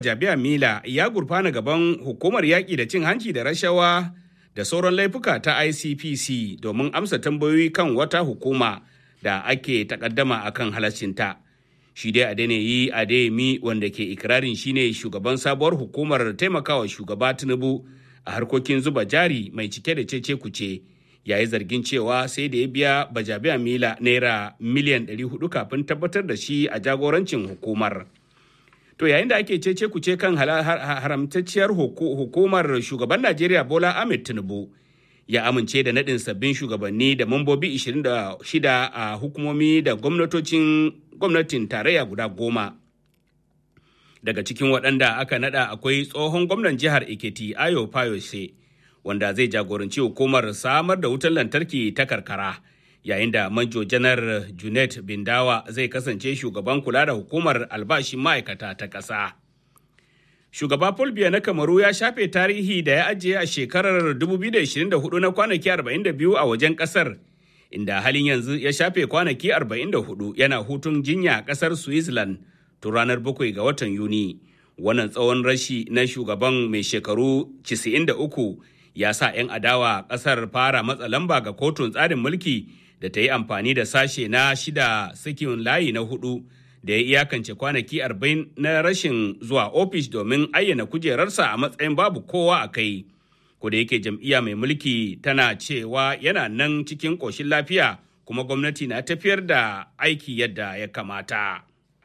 Jabiya Mila ya gurfana gaban hukumar yaƙi da cin hanci da rashawa da sauran laifuka ta ICPC domin amsa tambayoyi kan wata hukuma da ake takaddama akan halaccinta. Shi dai Adeniyi Adeyemi wanda ke ikirarin shine shugaban sabuwar hukumar taimakawa shugaba Tinubu a harkokin zuba jari mai cike da cece kuce. yayi zargin cewa sai da ya biya bajabiya mila naira miliyan 400 kafin tabbatar da shi a jagorancin hukumar. To yayin da ake cece kuce kan haramtacciyar hukumar shugaban Najeriya Bola Ahmed Tinubu ya amince da naɗin sabbin shugabanni da mambobi 26 a hukumomi da gwamnatocin gwamnatin tarayya guda goma. Daga cikin waɗanda aka naɗa akwai tsohon gwamnan jihar Ekiti Ayo Fayose wanda zai jagoranci hukumar samar da wutar lantarki ta karkara. yayin da manjo janar junet bindawa zai kasance shugaban kula da hukumar albashin ma'aikata ta ƙasa. shugaba paul biya na kamaru ya shafe tarihi da ya ajiye a shekarar 2024 na kwanaki 42 a wajen ƙasar inda halin yanzu ya shafe kwanaki 44 yana hutun jinya a ƙasar switzerland tun ranar 7 ga watan yuni wannan tsawon rashi na shugaban mai shekaru 93 ya sa 'yan adawa ƙasar fara matsa lamba ga kotun tsarin mulki da ta yi amfani da sashe na shida sakin layi na hudu da ya iyakance kwanaki arba'in na rashin zuwa ofis domin ayyana kujerarsa a matsayin babu kowa a kai. da yake jam'iyya mai mulki tana cewa yana nan cikin ƙoshin lafiya kuma gwamnati na tafiyar da aiki yadda ya kamata.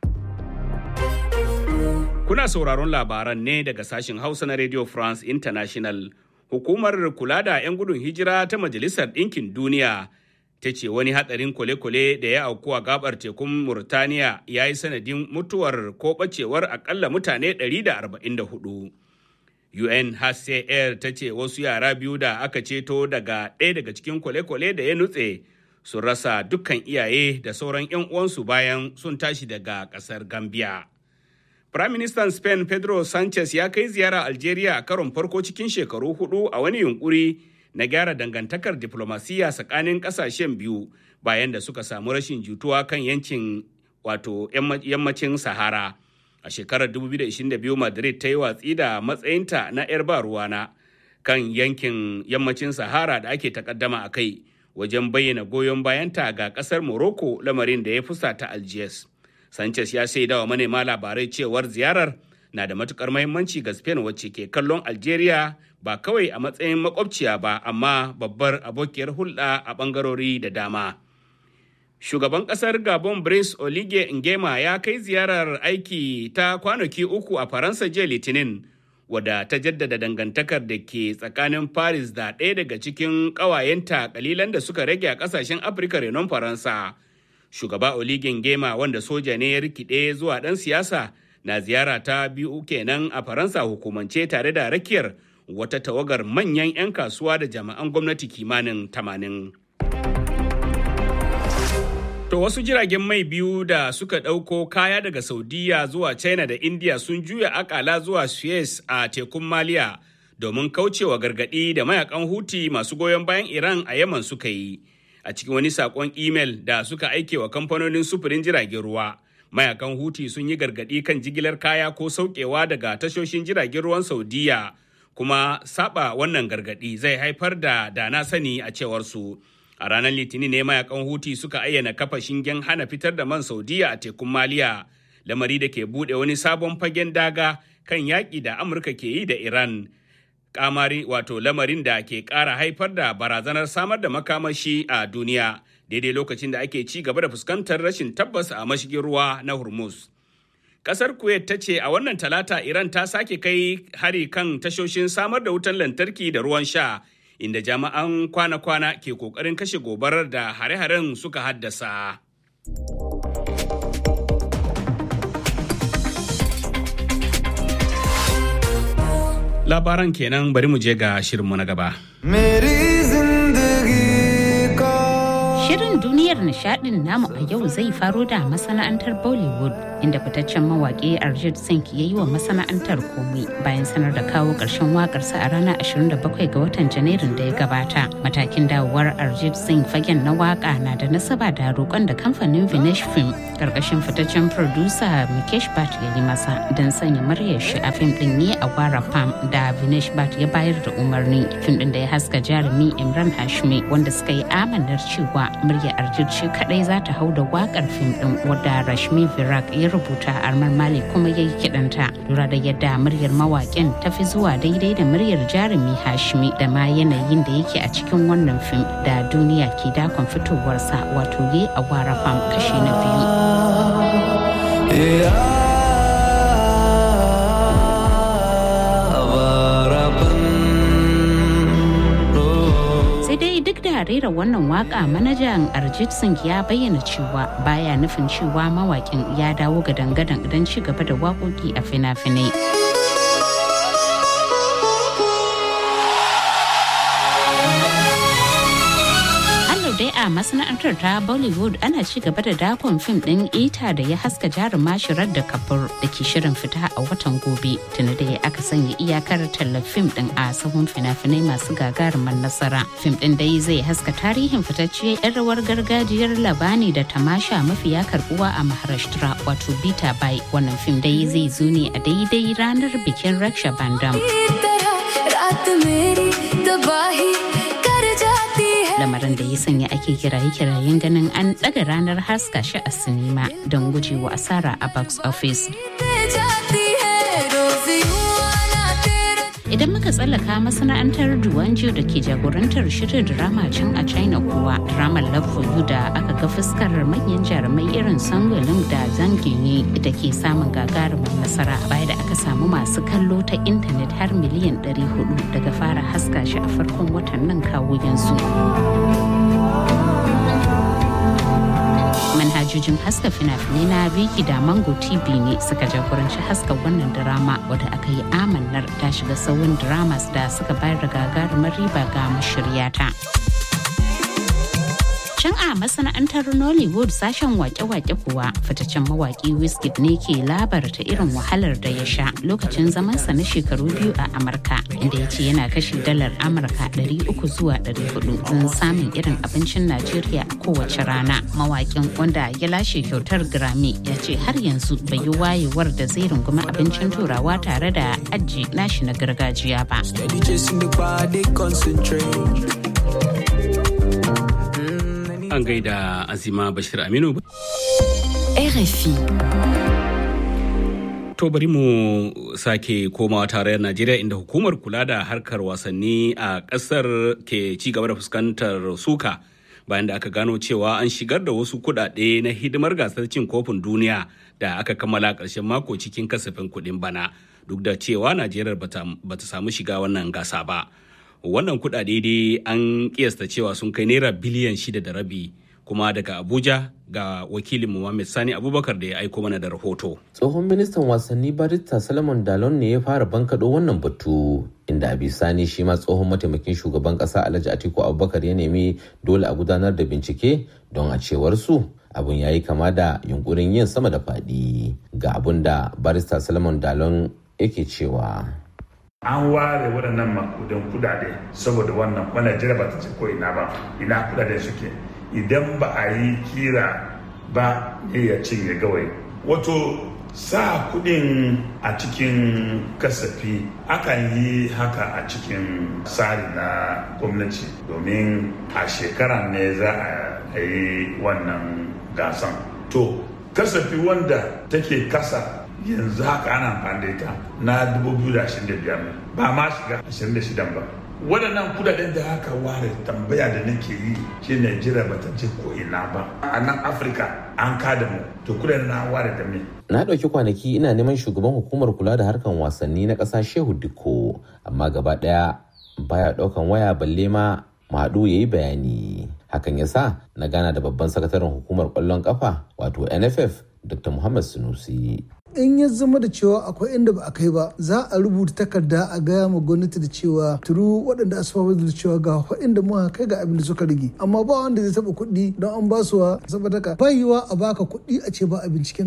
Kuna sauraron labaran ne daga sashen Hausa na Radio France International. Hukumar kula da 'yan gudun hijira ta Majalisar Ɗinkin Duniya ta ce wani hatsarin kwale-kwale da ya auku a gabar tekun Murtaniya ya yi sanadin mutuwar ko ɓacewar akalla mutane 144. UNHCR ta ce wasu yara biyu da aka ceto daga ɗaya daga cikin kwale-kwale da ya nutse sun rasa dukkan iyaye da sauran 'yan uwansu bayan sun tashi daga ƙasar Gambia. Firaministan Spain Pedro Sanchez ya kai ziyara Algeria a karon farko cikin shekaru hudu a wani yunkuri na gyara dangantakar diplomasiya tsakanin kasashen biyu bayan da suka samu rashin jituwa kan yankin wato yammacin Sahara. A shekarar 2022 Madrid ta yi watsi da matsayinta na 'yar ba ruwana kan yankin yammacin Sahara da ake takaddama a kai wajen bayyana goyon bayanta ga kasar Morocco lamarin da ya fusata Algiers. Sanchez ya shaida wa manema labarai cewar ziyarar na da matukar mahimmanci ga Spain wacce ke kallon Algeria ba kawai a matsayin makwabciya ba amma babbar abokiyar hulɗa a ɓangarori da dama. Shugaban ƙasar Gabon Brice Olige Ngema ya kai ziyarar aiki ta kwanaki uku a Faransa jiya Litinin wadda ta jaddada dangantakar da ke tsakanin Paris da ɗaya daga cikin ƙawayenta kalilan da suka rage a ƙasashen Afirka renon Faransa. shugaba oligin gema wanda soja ne ya rikide zuwa ɗan siyasa na ziyara ta biyu kenan a faransa hukumance tare da rakiyar wata tawagar manyan 'yan kasuwa da jami'an gwamnati kimanin tamanin. To wasu jiragen mai biyu da suka ɗauko kaya daga Saudiya zuwa China da India sun juya akala zuwa Suez a tekun Maliya domin kaucewa gargaɗi da mayakan Huti masu goyon bayan Iran a Yaman suka yi. a cikin wani sakon imel da suka aike wa kamfanonin sufurin jiragen ruwa mayakan huti sun yi gargadi kan jigilar kaya ko saukewa daga tashoshin jiragen ruwan saudiya kuma saba wannan gargadi zai haifar da dana sani a cewar su a ranar litinin ne mayakan huti suka ayyana kafa shingen hana fitar da man saudiya a tekun maliya lamari da ke bude wani sabon fagen daga kan yaƙi da amurka ke yi da iran kamari wato lamarin da ke ƙara haifar da barazanar samar da makamashi a duniya daidai lokacin da ake ci gaba da fuskantar rashin tabbas a mashigin ruwa na hormuz kasar kuwait ta ce a wannan talata iran ta sake kai hari kan tashoshin samar da wutan lantarki da ruwan sha inda jami'an kwana-kwana ke kokarin kashe gobarar da hare-haren suka haddasa. labaran kenan bari mu je ga shirinmu na gaba. Shirin duniyar nishadin namu a yau zai faro da masana'antar Bollywood inda fitaccen mawaƙi Arjit Singh ya yi wa masana'antar komai bayan sanar da kawo ƙarshen waƙarsa a ranar 27 ga watan Janairun da ya gabata. Matakin dawowar Arjit Singh fagen na waƙa na da nasaba da roƙon da kamfanin Vinesh Film ƙarƙashin fitaccen producer Mukesh Bhatt ya yi masa don sanya muryar shi a fim ɗin ne a Wara Pam da Vinesh Bhatt ya bayar da umarni. Fim ɗin da ya haska jarumi Imran Hashmi wanda suka yi amanar cewa muryar Arjit shi kaɗai za ta hau da waƙar fim ɗin wadda Rashmi Virak ya rubuta Armar Malik kuma ya yi kiɗanta. Lura da yadda muryar mawaƙin ta fi zuwa daidai da muryar jarumi Hashmi da ma yanayin da yake a cikin wannan fim da duniya ke dakon fitowarsa wato ye a Wara Pam kashi na biyu. duk da rera wannan waka manajan arjit singh ya bayyana cewa baya nufin cewa mawakin ya dawo ga dangadan don ci gaba da waƙoƙi a fina-finai dai a masana'antar ta bollywood ana ci gaba da dakon fim din ita da ya haska jaruma shirar da kafur da ke shirin fita a watan gobe tuni da ya aka sanya iyakar tallar fim din a sahun fina-finai masu gagarumin nasara fim din dai zai haska tarihin fitacciyar yan rawar gargajiyar labani da tamasha mafiya karbuwa a maharashtra wato bita bai wannan fim dai zai zo ne a daidai ranar bikin raksha bandam lamarin da ya sanya ake kiraye-kirayen ganin an ɗaga ranar haska shi a sinima don gujewa asara a box office. Idan muka tsallaka masana'antar Duwanjo da ke jagorantar shirin drama can a China kuwa dramar Love for You da aka ga fuskar manyan jarumai irin Sangolin da Zanginyi da ke samun gagarumin nasara baya da aka samu masu kallo ta intanet har miliyan 400 daga fara haska shi a farkon watan nan kawo yanzu. manhajojin haska fina-finai na Viki da Mango TV ne suka jagoranci haska wannan drama wadda aka yi amannar ta shiga sauyin dramas da suka bayar da gagarumar riba ga mashiryata. Can a masana'antar Nollywood sashen wake-wake kuwa fitaccen mawaki Wizkid ne ke labarta irin wahalar da ya sha lokacin zamansa na shekaru biyu a Amurka inda ya ce yana kashe dalar Amurka 300 zuwa 400 don samun irin abincin Najeriya a kowace rana. Mawakin wanda ya lashe kyautar Grammy ya ce har yanzu bai yi wayewar da zai rungumi abincin turawa tare da aji nashi na gargajiya ba. An gaida Azima Bashir Aminu. RFI. To bari mu sake komawa tarayyar Najeriya inda hukumar kula da harkar wasanni a ƙasar ke ci gaba da fuskantar suka bayan da aka gano cewa an shigar da wasu kuɗaɗe na hidimar gasar cin kofin duniya da aka kammala ƙarshen mako cikin kasafin kuɗin bana duk da cewa Najeriya bata samu shiga wannan gasa ba. Wannan kuɗaɗe dai an kiyasta cewa sun kai naira biliyan shida da rabi kuma daga Abuja ga wakilin Muhammad Sani Abubakar da ya aiko mana da rahoto. Tsohon ministan wasanni Barista Salomon Dalon ne ya fara bankaɗo wannan batu inda a bisani shi ma tsohon mataimakin shugaban ƙasa Alhaji Atiku Abubakar ya nemi dole a gudanar da bincike don a cewar su abun ya yi kama da yunkurin yin sama da faɗi ga abun da Barista Salomon Dalon yake cewa. an ware waɗannan makudan kudade saboda wannan ba Najeriya ba ta ce ko ina ba ina kudade suke idan ba a yi kira ba ne ya cinye gawai wato sa kudin a cikin kasafi akan yi haka a cikin tsari na gwamnati domin a shekara ne za a yi wannan gasan to kasafi wanda take kasa yanzu haka ana amfani da ita na 2025 ba ma shiga 26 ba waɗannan kudaden da aka ware tambaya da nake yi shi Najeriya ba ta ce ko ina ba a nan Afirka an kada mu to kudaden na ware da me na ɗauki kwanaki ina neman shugaban hukumar kula da harkan wasanni na ƙasa Shehu Dikko amma gaba ɗaya baya ɗaukan waya balle ma Madu ya yi bayani hakan ya sa na gana da babban sakataren hukumar ƙwallon ƙafa wato NFF Dr. Muhammad Sunusi in ya zama da cewa akwai inda ba a kai ba za a rubuta takarda a gaya ma gwamnati da cewa turu waɗanda asuwa da cewa ga inda muka kai ga abin da suka rage amma ba wanda zai taɓa kuɗi don an ba su wa saboda ka bayiwa a baka kuɗi a ce ba a binciken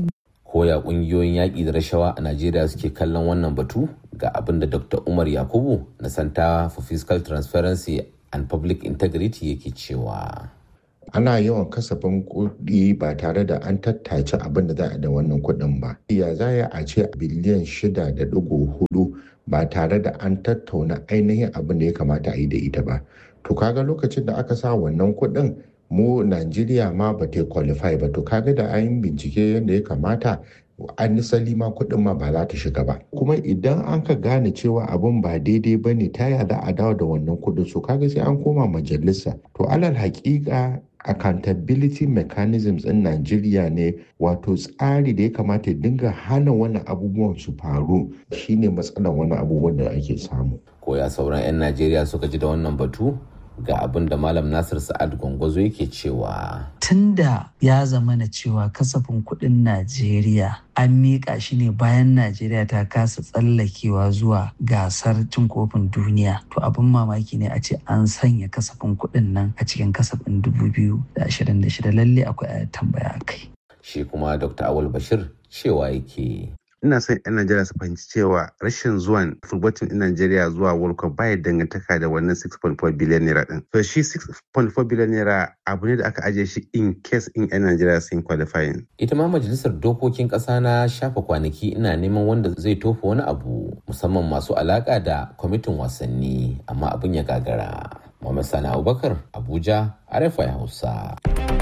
koya kungiyoyin yaƙi da rashawa a najeriya suke kallon wannan batu ga abin da dr umar yakubu na center for fiscal transparency and public integrity yake cewa ana yawan kasafin kuɗi ba tare da an tattace abin da za a da wannan kuɗin ba ya za a ce biliyan shida da ɗigo hudu ba tare da an tattauna ainihin abin da ya kamata a yi da ita ba to kaga lokacin da aka sa wannan kuɗin mu Najeriya ma ba ta qualify ba to kaga da an bincike yadda ya kamata an nisali ma kuɗin ma ba za ta shiga ba kuma idan an ka gane cewa abun ba daidai ba ne ta ya za a dawo da wannan kuɗin so kaga sai an koma majalisa to alal haƙiƙa accountability mechanisms in Najeriya ne wato tsari da ya kamata ya dinga hana wani abubuwan su faru shine matsalar wani abubuwan da ake samu. Koya sauran 'yan Najeriya suka ji da wannan batu ga abin da Malam Nasir Sa'ad Gwangwazo yake cewa. Tunda ya zama na cewa kasafin kuɗin Najeriya an miƙa shi ne bayan Najeriya ta kasa tsallakewa zuwa gasar cin kofin duniya. To abin mamaki ne a ce an sanya kasafin kuɗin nan a cikin kasafin 2026 lalle akwai tambaya kai. Shi kuma Dr. Awul Bashir cewa yake. ina son 'yan Najeriya su fahimci cewa rashin zuwan football team in Najeriya zuwa World Cup baya dangantaka da wannan 6.4 billion naira din. So shi 6.4 billion naira abu ne da aka ajiye shi in case in 'yan Najeriya sun qualifying. Ita ma majalisar dokokin ƙasa na shafa kwanaki ina neman wanda zai tofa wani abu musamman masu alaƙa da kwamitin wasanni amma abin ya gagara. Muhammad Sani Abubakar Abuja RFI Hausa.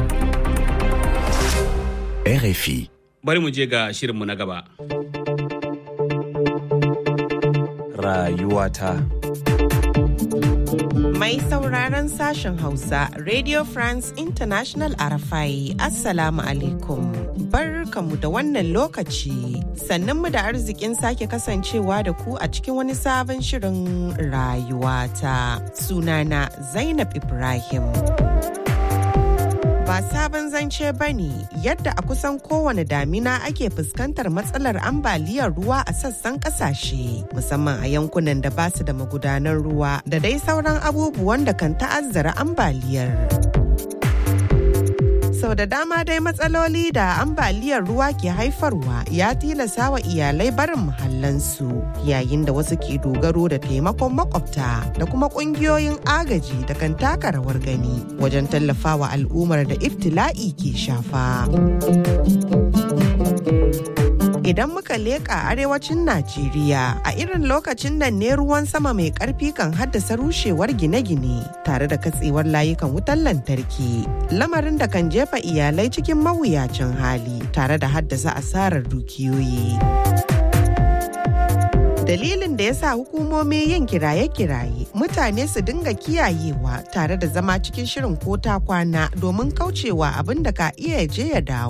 RFI. Bari mu je ga shirinmu na gaba. Rayuwata. Mai sauraron sashen Hausa, Radio France International Arafai, Assalamu alaikum. Barkamu da wannan lokaci, sannan mu da arzikin sake kasancewa da ku a cikin wani sabon shirin rayuwata. Sunana Zainab Ibrahim. ba sabon zance ba ne yadda a kusan kowane damina ake fuskantar matsalar ambaliyar ruwa a sassan kasashe musamman a yankunan da basu da magudanar ruwa da dai sauran abubuwan da kan ta'azzara ambaliyar. sau da dama dai matsaloli da ambaliyar ruwa ke haifarwa ya tilasa wa iyalai barin muhallansu yayin da wasu ke dogaro da taimakon makwabta da kuma kungiyoyin agaji da kan taka rawar gani wajen tallafawa al'ummar da iftila'i ke shafa. idan muka leƙa arewacin Najeriya a irin lokacin nan ne ruwan sama mai ƙarfi kan haddasa rushewar gine-gine tare da katsewar layukan wutar lantarki lamarin da kan jefa iyalai cikin mawuyacin hali tare da haddasa asarar dukiyoyi. dalilin da ya sa hukumomi yin kiraye-kiraye mutane su dinga kiyayewa tare da zama cikin shirin ko ta kwana domin kaucewa abin da ka iya je ya dawo.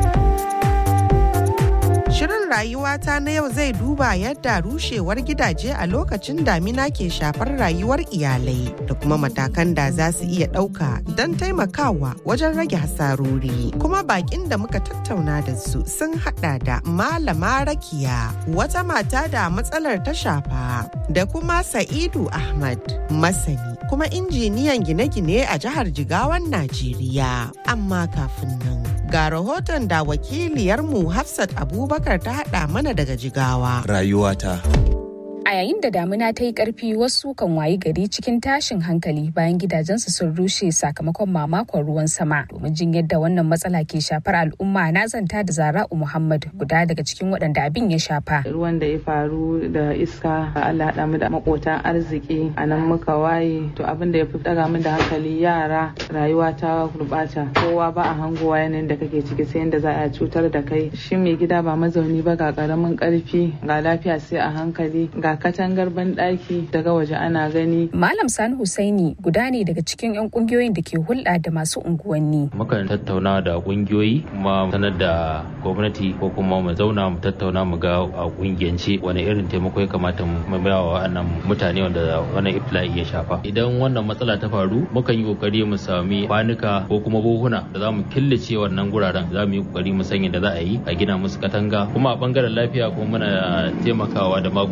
Shirin rayuwata na yau zai duba yadda rushewar gidaje a lokacin damina ke shafar rayuwar iyalai da kuma matakan da za su iya ɗauka don taimakawa wajen rage hasarori. Kuma bakin da muka tattauna da su sun hada da Malama Rakiya, wata mata da matsalar ta shafa, da kuma Sa'idu Ahmad, masani kuma injiniyan gine-gine a jihar Jigawan Najeriya. Amma kafin nan, ga rahoton da wakiliyarmu Hafsat Abubakar ta haɗa mana daga jigawa. Rayuwata. A yayin da damuna ta yi ƙarfi wasu kan wayi gari cikin tashin hankali bayan gidajensu sun rushe sakamakon mamakon ruwan sama. Domin jin yadda wannan matsala ke shafar al'umma na zanta da Zara'u Muhammad guda daga cikin waɗanda abin ya shafa. Ruwan da ya faru da iska Allah haɗa mu da makotan arziki a nan muka waye to abin da ya fi ɗaga min da hankali yara rayuwa ta gurɓata kowa ba a hangowa yanayin da kake ciki sai yadda za a cutar da kai shi mai gida ba mazauni ba ga ƙaramin ƙarfi ga lafiya sai a hankali ga katangar banɗaki daga waje ana gani. Malam Sani Husaini guda ne daga cikin 'yan kungiyoyin da ke hulɗa da masu unguwanni. Mukan tattauna da kungiyoyi kuma sanar da gwamnati ko kuma mu zauna mu tattauna mu ga a kungiyance wani irin taimako ya kamata mu ba wa wannan mutane wanda wannan ifla'i ya shafa. Idan wannan matsala ta faru mukan yi kokari mu sami kwanuka ko kuma buhuna da za mu killace wannan guraren za mu yi kokari mu sanya da za a yi a gina musu katanga kuma a bangaren lafiya kuma muna taimakawa da magunguna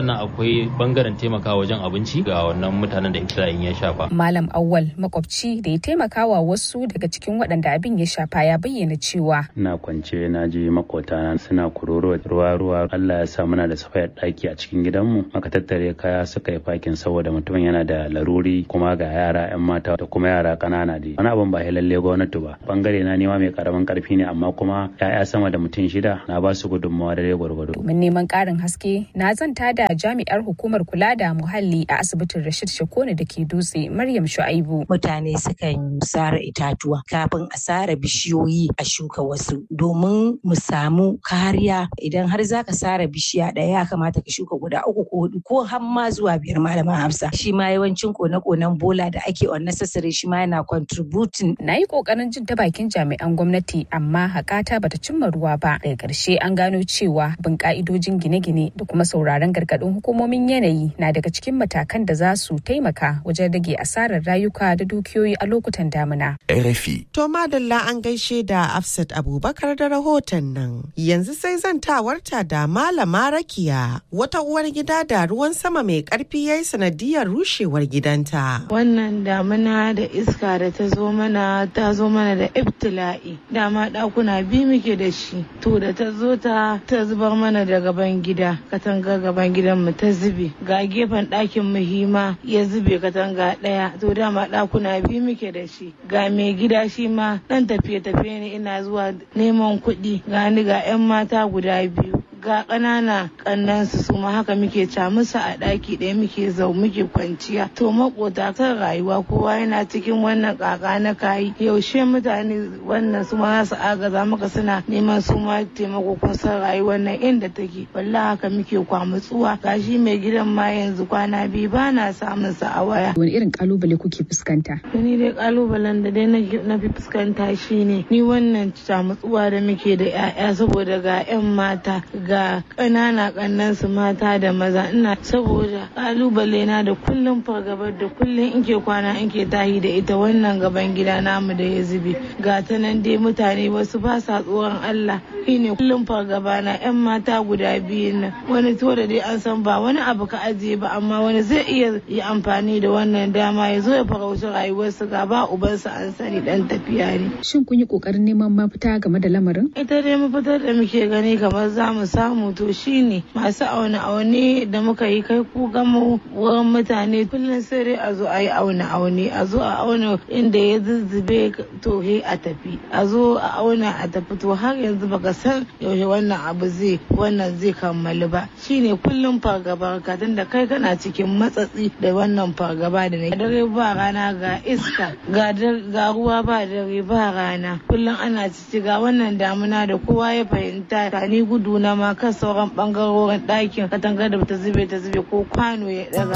sannan akwai bangaren taimakawa wajen abinci ga wannan mutanen da iftila'in ya shafa malam awwal makwabci da ya taimakawa wasu daga cikin waɗanda abin ya shafa ya bayyana cewa ina kwance na je makotana suna kuroro ruwa ruwa Allah ya sa muna da safayar ɗaki a cikin gidanmu aka tattare kaya suka yi fakin saboda mutumin yana da laruri kuma ga yara yan mata da kuma yara ƙanana dai wani abin ba lalle gwamnati ba bangare na nema mai karamin karfi ne amma kuma ya'ya sama da mutum shida na ba su gudunmawa da gwargwado domin neman ƙarin haske na zanta da jami'ar hukumar kula da muhalli a asibitin Rashid Shakone da ke dutse Maryam Shu'aibu mutane sukan sare itatuwa kafin a sare bishiyoyi a shuka wasu domin mu samu kariya idan har zaka sare bishiya ɗaya ya kamata ka shuka guda uku ko hudu ko har ma zuwa biyar malama Hafsa shi ma yawancin kone-konen bola da ake unnecessary shi ma yana contributing na yi kokarin jin ta bakin jami'an gwamnati amma hakata bata cimma ruwa ba daga ƙarshe an gano cewa bin ka'idojin gine-gine da kuma sauraron gargaɗin hukumomin yanayi na daga cikin matakan da za su taimaka wajen rage asarar rayuka da dukiyoyi a lokutan damina. RFI. To madalla an gaishe da Afsat Abubakar da rahoton nan. Yanzu sai zantawarta da Malama Rakiya wata uwar gida da ruwan sama mai karfi ya yi sanadiyar rushewar gidanta. Wannan damina da iska da ta zo mana ta zo mana da ibtila'i. Dama ɗakuna biyu muke da shi. To da ta zo ta ta zubar mana da gaban gida. Katanga gaban gidan mu ta zube. Ga gefen ɗakin mu hima ya zube katanga ɗaya. To dama ɗakuna biyu muke da shi. Ga mai gida shi ma ɗan tafiye-tafiye ne ina zuwa neman kuɗi. Ga ni ga 'yan mata guda biyu. ga ƙanana ƙannansu su ma haka muke ca musu a ɗaki ɗaya muke zau muke kwanciya to makota kan rayuwa kowa yana cikin wannan ƙaƙa na kayi yaushe mutane wannan su ma za su agaza maka suna neman su ma taimako kun san rayuwar nan inda take wallahi haka muke kwamutsuwa gashi mai gidan ma yanzu kwana biyu ba na samun sa a waya wani irin kalubale kuke fuskanta ni dai kalubalen da dai na fi fuskanta shine ni wannan camutsuwa da muke da 'ya'ya saboda ga 'yan mata ga ƙanana ƙannan su mata da maza ina saboda kalubale na da kullum fargabar da kullum in ke kwana in ke tahi da ita wannan gaban gida namu da ya zube ga ta nan dai mutane wasu ba sa tsoron Allah shine kullum fargaba na yan mata guda biyu nan wani to da dai an san ba wani abu ka ajiye ba amma wani zai iya yi amfani da wannan dama ya zo ya farauci rayuwarsu ga ba ubansa an sani dan tafiya ne shin kun yi kokarin neman mafita game da lamarin ita dai mafitar da muke gani kamar za mu samu to shine masu aune aune da muka yi kai ku gama wurin mutane kullum sai dai a zo a yi aune aune a zo a auna inda ya zuzzube to he a tafi a zo a auna a tafi to har yanzu baka san yaushe wannan abu zai wannan zai kammalu ba shine kullum fargaba ka da kai kana cikin matsatsi da wannan fargaba da na dare ba rana ga iska ga ruwa ba dare ba rana kullum ana cici ga wannan damuna da kowa ya fahimta ta ni gudu na ma kan sauran bangarorin ɗakin katangar da ta zube ta zube ko kwano ya daga.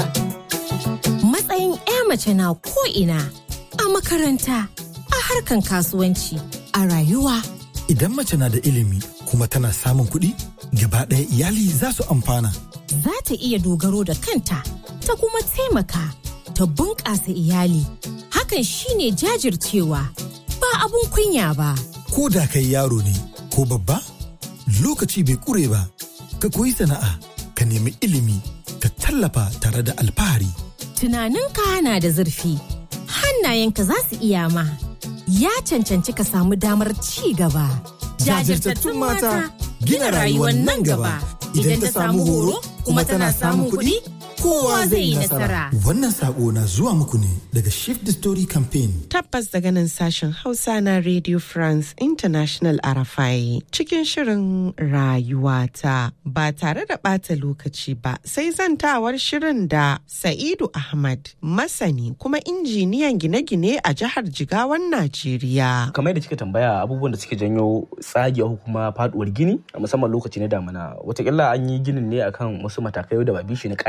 Matsayin 'ya mace na ko ina a makaranta a harkan kasuwanci a rayuwa. Idan mace na da ilimi kuma tana samun kuɗi gaba ɗaya iyali za su amfana. Za ta iya dogaro da kanta ta kuma taimaka ta bunƙasa iyali. Hakan shine jajircewa ba abun kunya ba. Ko da kai yaro ne ko babba lokaci bai ƙure ba. ka koyi sana'a ka nemi ilimi ka tallafa tare da alfahari. Tunaninka na da zurfi, hannayenka za su iya ma, ya cancanci ka samu damar ci gaba. Jajirtattun mata gina rayuwar nan gaba idan ta samu horo kuma tana samun kuɗi kowa zai yi nasara. Wannan sako na zuwa muku ne daga Shift the Story Campaign. Tabbas daga nan sashen Hausa na Radio France International Arafai cikin shirin rayuwata ba tare da ɓata lokaci ba sai zantawar shirin da Sa'idu Ahmad masani kuma injiniyan gine-gine a jihar Jigawan Najeriya. Kamar da kika tambaya abubuwan da suke janyo tsagewa kuma faduwar gini a musamman lokaci na damina watakila an yi ginin ne akan wasu matakai da ba bishi na ƙa'ida tsarin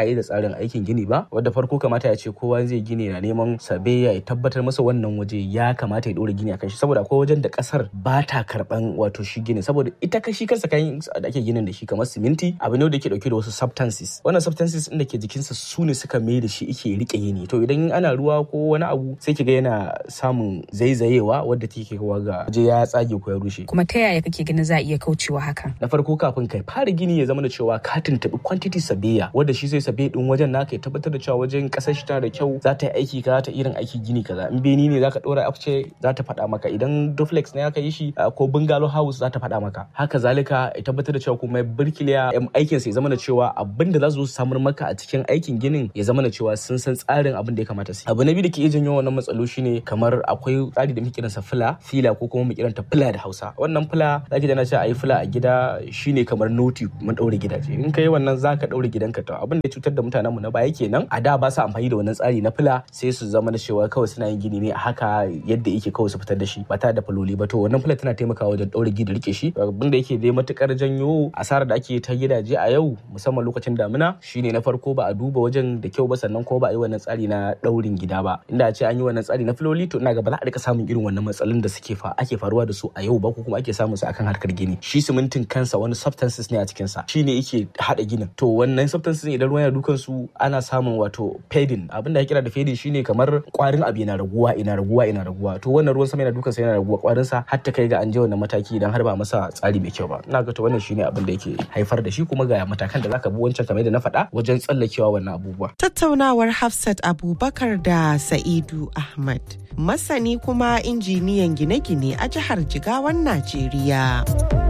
tsarin aikin gini ba wadda farko kamata ya ce kowa zai gini na neman sabe ya tabbatar masa wannan waje ya kamata ya ɗora gini akan shi saboda akwai wajen da ƙasar ba ta karɓan wato shi gini saboda ita kashi kansa kayan da ake ginin da shi kamar siminti abu ne da ke dauke da wasu substances wannan substances din da ke jikinsa su ne suka mai da shi ike rike yini to idan ana ruwa ko wani abu sai kiga yana samun zaizayewa wadda take kawo ga waje ya tsage ko ya rushe kuma ta yaya kake ganin za a iya kaucewa hakan na farko kafin kai fara gini ya zama da cewa ka tuntubi quantity sabiya wadda shi zai sabe din wajen naka ya tabbatar da cewa wajen kasar shi tana da kyau za ta yi aiki kaza ta irin aiki gini kaza in beni ne zaka dora afce za ta faɗa maka idan duplex ne aka yi shi ko bungalow house za ta faɗa maka haka zalika ya tabbatar da cewa kuma birkiliya aikin sa ya zama da cewa abin da za su samar maka a cikin aikin ginin ya zama da cewa sun san tsarin abin da ya kamata su abu na biyu da ke iya janyo wannan matsalo shine kamar akwai tsari da muke kiransa fila fila ko kuma mu kiranta fila da Hausa wannan fila zaki da na ce ayi fila a gida shine kamar noti mun daure gidaje in kai wannan zaka daure gidanka to abin da ya cutar da mutanen mu na baya kenan a da ba su amfani da wannan tsari na fila sai su zama da cewa kawai suna yin gini ne a haka yadda yake kawai su fitar da shi ba tare da faloli ba to wannan fila tana taimakawa wajen daure gida rike shi abin da yake dai matukar janyo asarar da ake ta gidaje a yau musamman lokacin damina shine na farko ba a duba wajen da kyau ba sannan ko ba a yi wannan tsari na daurin gida ba inda a ce an yi wannan tsari na filoli to ina ga ba za a rika samun irin wannan matsalolin da suke fa ake faruwa da su a yau ba ko kuma ake samun su akan harkar gini shi simintin kansa wani substances ne a cikin sa shine yake hada ginin to wannan substances idan ruwan ya dukan su ana samun wato fading abin da ya kira da fading shine kamar kwarin abu yana raguwa ina raguwa ina raguwa to wannan ruwan sama yana dukan sa yana raguwa kwarin sa har ta kai ga an je wannan mataki idan har ba masa tsari mai kyau ba ina ga to wannan shine abin da yake haifar da shi kuma ga matakan da zaka bi wancan kamar da na faɗa wajen tsallakewa wannan abubuwa. Tattaunawar Hafsat Abubakar da Sa'idu Ahmad, masani kuma injiniyan gine-gine a jihar Jigawan Najeriya.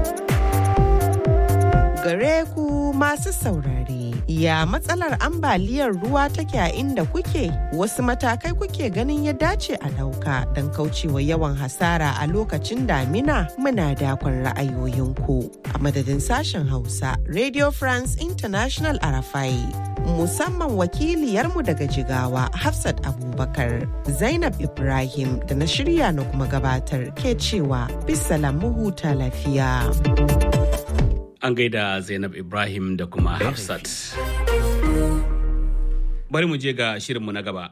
Gare ku masu saurare, ya matsalar ambaliyar ruwa take a inda kuke? Wasu matakai kuke ganin ya dace a ɗauka don kaucewa yawan hasara a lokacin damina muna dakon ra'ayoyinku. A madadin sashen Hausa, Radio France International Arafai. musamman wakiliyarmu daga jigawa Hafsat Abubakar Zainab Ibrahim da na shirya na kuma gabatar ke cewa bisalam huta lafiya. An gaida Zainab Ibrahim da kuma Hafsat. Bari mu je ga shirinmu na gaba.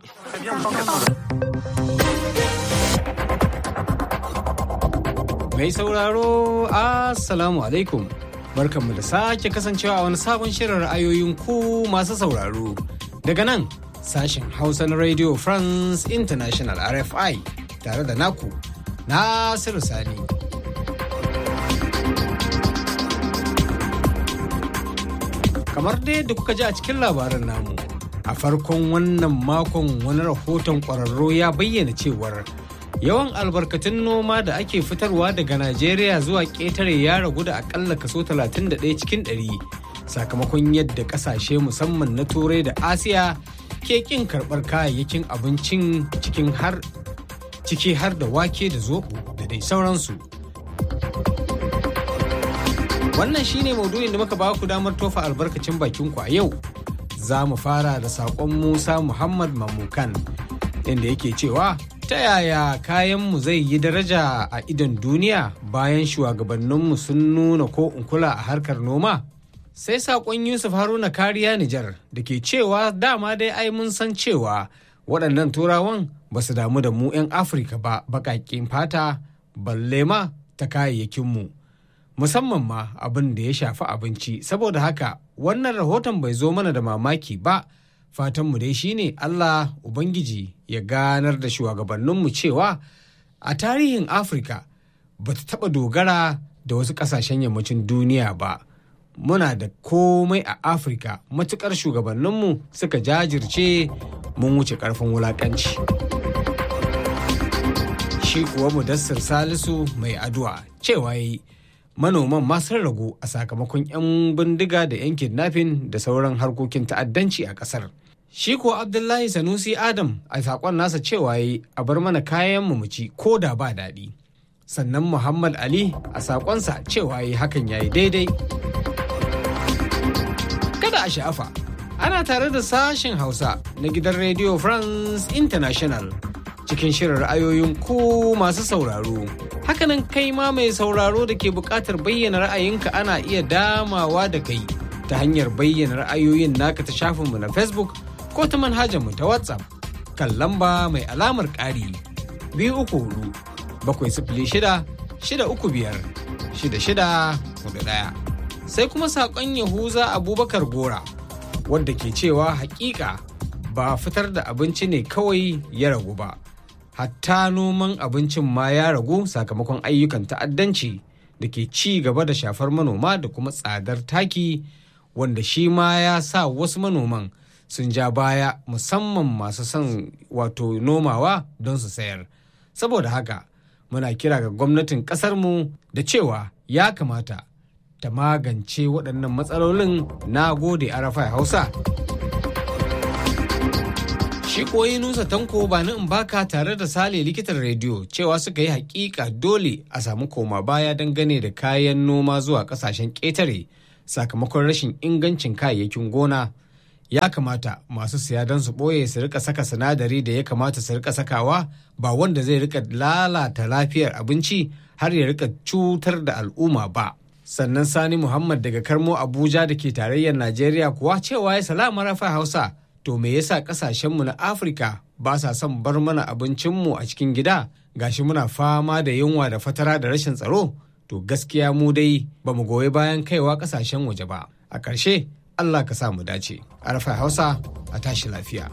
Mai sauraro, Assalamu alaikum. barkanmu da sake kasancewa a wani sabon shirin ra'ayoyin ku masu sauraro daga nan sashen hausa na radio france international rfi tare da naku nasiru sani kamar dai da kuka ji a cikin labarin namu a farkon wannan makon wani rahoton kwararro ya bayyana cewar yawan albarkatun noma da ake fitarwa daga najeriya zuwa ƙetare ya ragu da akalla kaso 31 cikin 100 sakamakon yadda ƙasashe musamman na turai da asiya ke ƙin karɓar kayayyakin abincin cikin har ciki har da wake da zoɓo da dai sauransu wannan shine maudu'in da muka ba ku damar tofa albarkacin bakinku a yau za mu fara da saƙon musa muhammad mamukan inda yake cewa ta yaya kayanmu zai yi daraja a idon duniya bayan shugabanninmu sun nuna ko kula a harkar noma? Sai saƙon Yusuf Haruna kariya Nijar da ke cewa dama dai ai mun san cewa waɗannan turawan ba su damu da mu 'yan Afirka ba baƙaƙen fata balle ma ta kayayyakinmu. Musamman ma abin da ya shafi abinci saboda haka wannan rahoton bai zo mana da mamaki ba. fatanmu dai shine Allah Ubangiji ya ganar da shugabanninmu cewa a tarihin Afirka ba ta taɓa dogara da wasu ƙasashen yammacin duniya ba. Muna da komai a Afirka matuƙar shugabanninmu suka jajirce mun wuce ƙarfin wulaƙanci. Shi kuwa Mudassir Salisu mai addu'a cewa yi manoman ma sun ragu a sakamakon 'yan bindiga da 'yan kidnapping da sauran harkokin ta'addanci a ƙasar. Shi ko Abdullahi Sanusi Adam a saƙon nasa cewa yi a bar mana kayan mu ci ko da ba daɗi. Sannan Muhammad Ali a saƙonsa cewa yi hakan ya yi daidai. Kada a sha'afa, ana tare da sashen Hausa na gidan Radio France International cikin shirin ra'ayoyin ku masu sauraro. Hakanan kai ma mai sauraro da ke buƙatar bayyana ra'ayinka ana iya damawa da kai ta hanyar bayyana ra'ayoyin naka ta shafinmu na Facebook ko ta manhajarmu ta WhatsApp kan lamba mai alamar ƙari biyu uku hudu bakwai sifili shida shida uku biyar shida shida hudu ɗaya. Sai kuma saƙon Yahuza Abubakar Gora wadda ke cewa hakika ba fitar da abinci ne kawai ya ragu ba. Hatta noman abincin ma ya ragu sakamakon ayyukan ta'addanci da ke ci gaba da shafar manoma da kuma tsadar taki wanda shi ma ya sa wasu manoman sun ja baya musamman masu son wato nomawa don su sayar saboda haka muna kira ga gwamnatin ƙasarmu da cewa ya kamata ta magance waɗannan matsalolin na gode arafai hausa shi koyi nusa tanko ba in baka tare da sale likitan rediyo cewa suka yi hakika dole a samu koma baya dangane da kayan noma zuwa kasashen ƙetare sakamakon rashin ingancin kayayyakin gona ya kamata masu siya don su ɓoye su rika saka sinadari da ya kamata su rika sakawa ba wanda zai rika lalata lafiyar abinci har ya rika cutar da al'umma ba sannan sani muhammad daga karmo abuja da ke tarayyar najeriya kuwa cewa ya salama rafa hausa to me yasa kasashenmu na afirka ba sa son bar mana abincinmu a cikin gida gashi muna fama da yunwa da fatara da rashin tsaro to gaskiya mu dai ba mu goyi bayan kaiwa kasashen waje ba a ƙarshe allah ka sa mu dace arfa hausa a tashi lafiya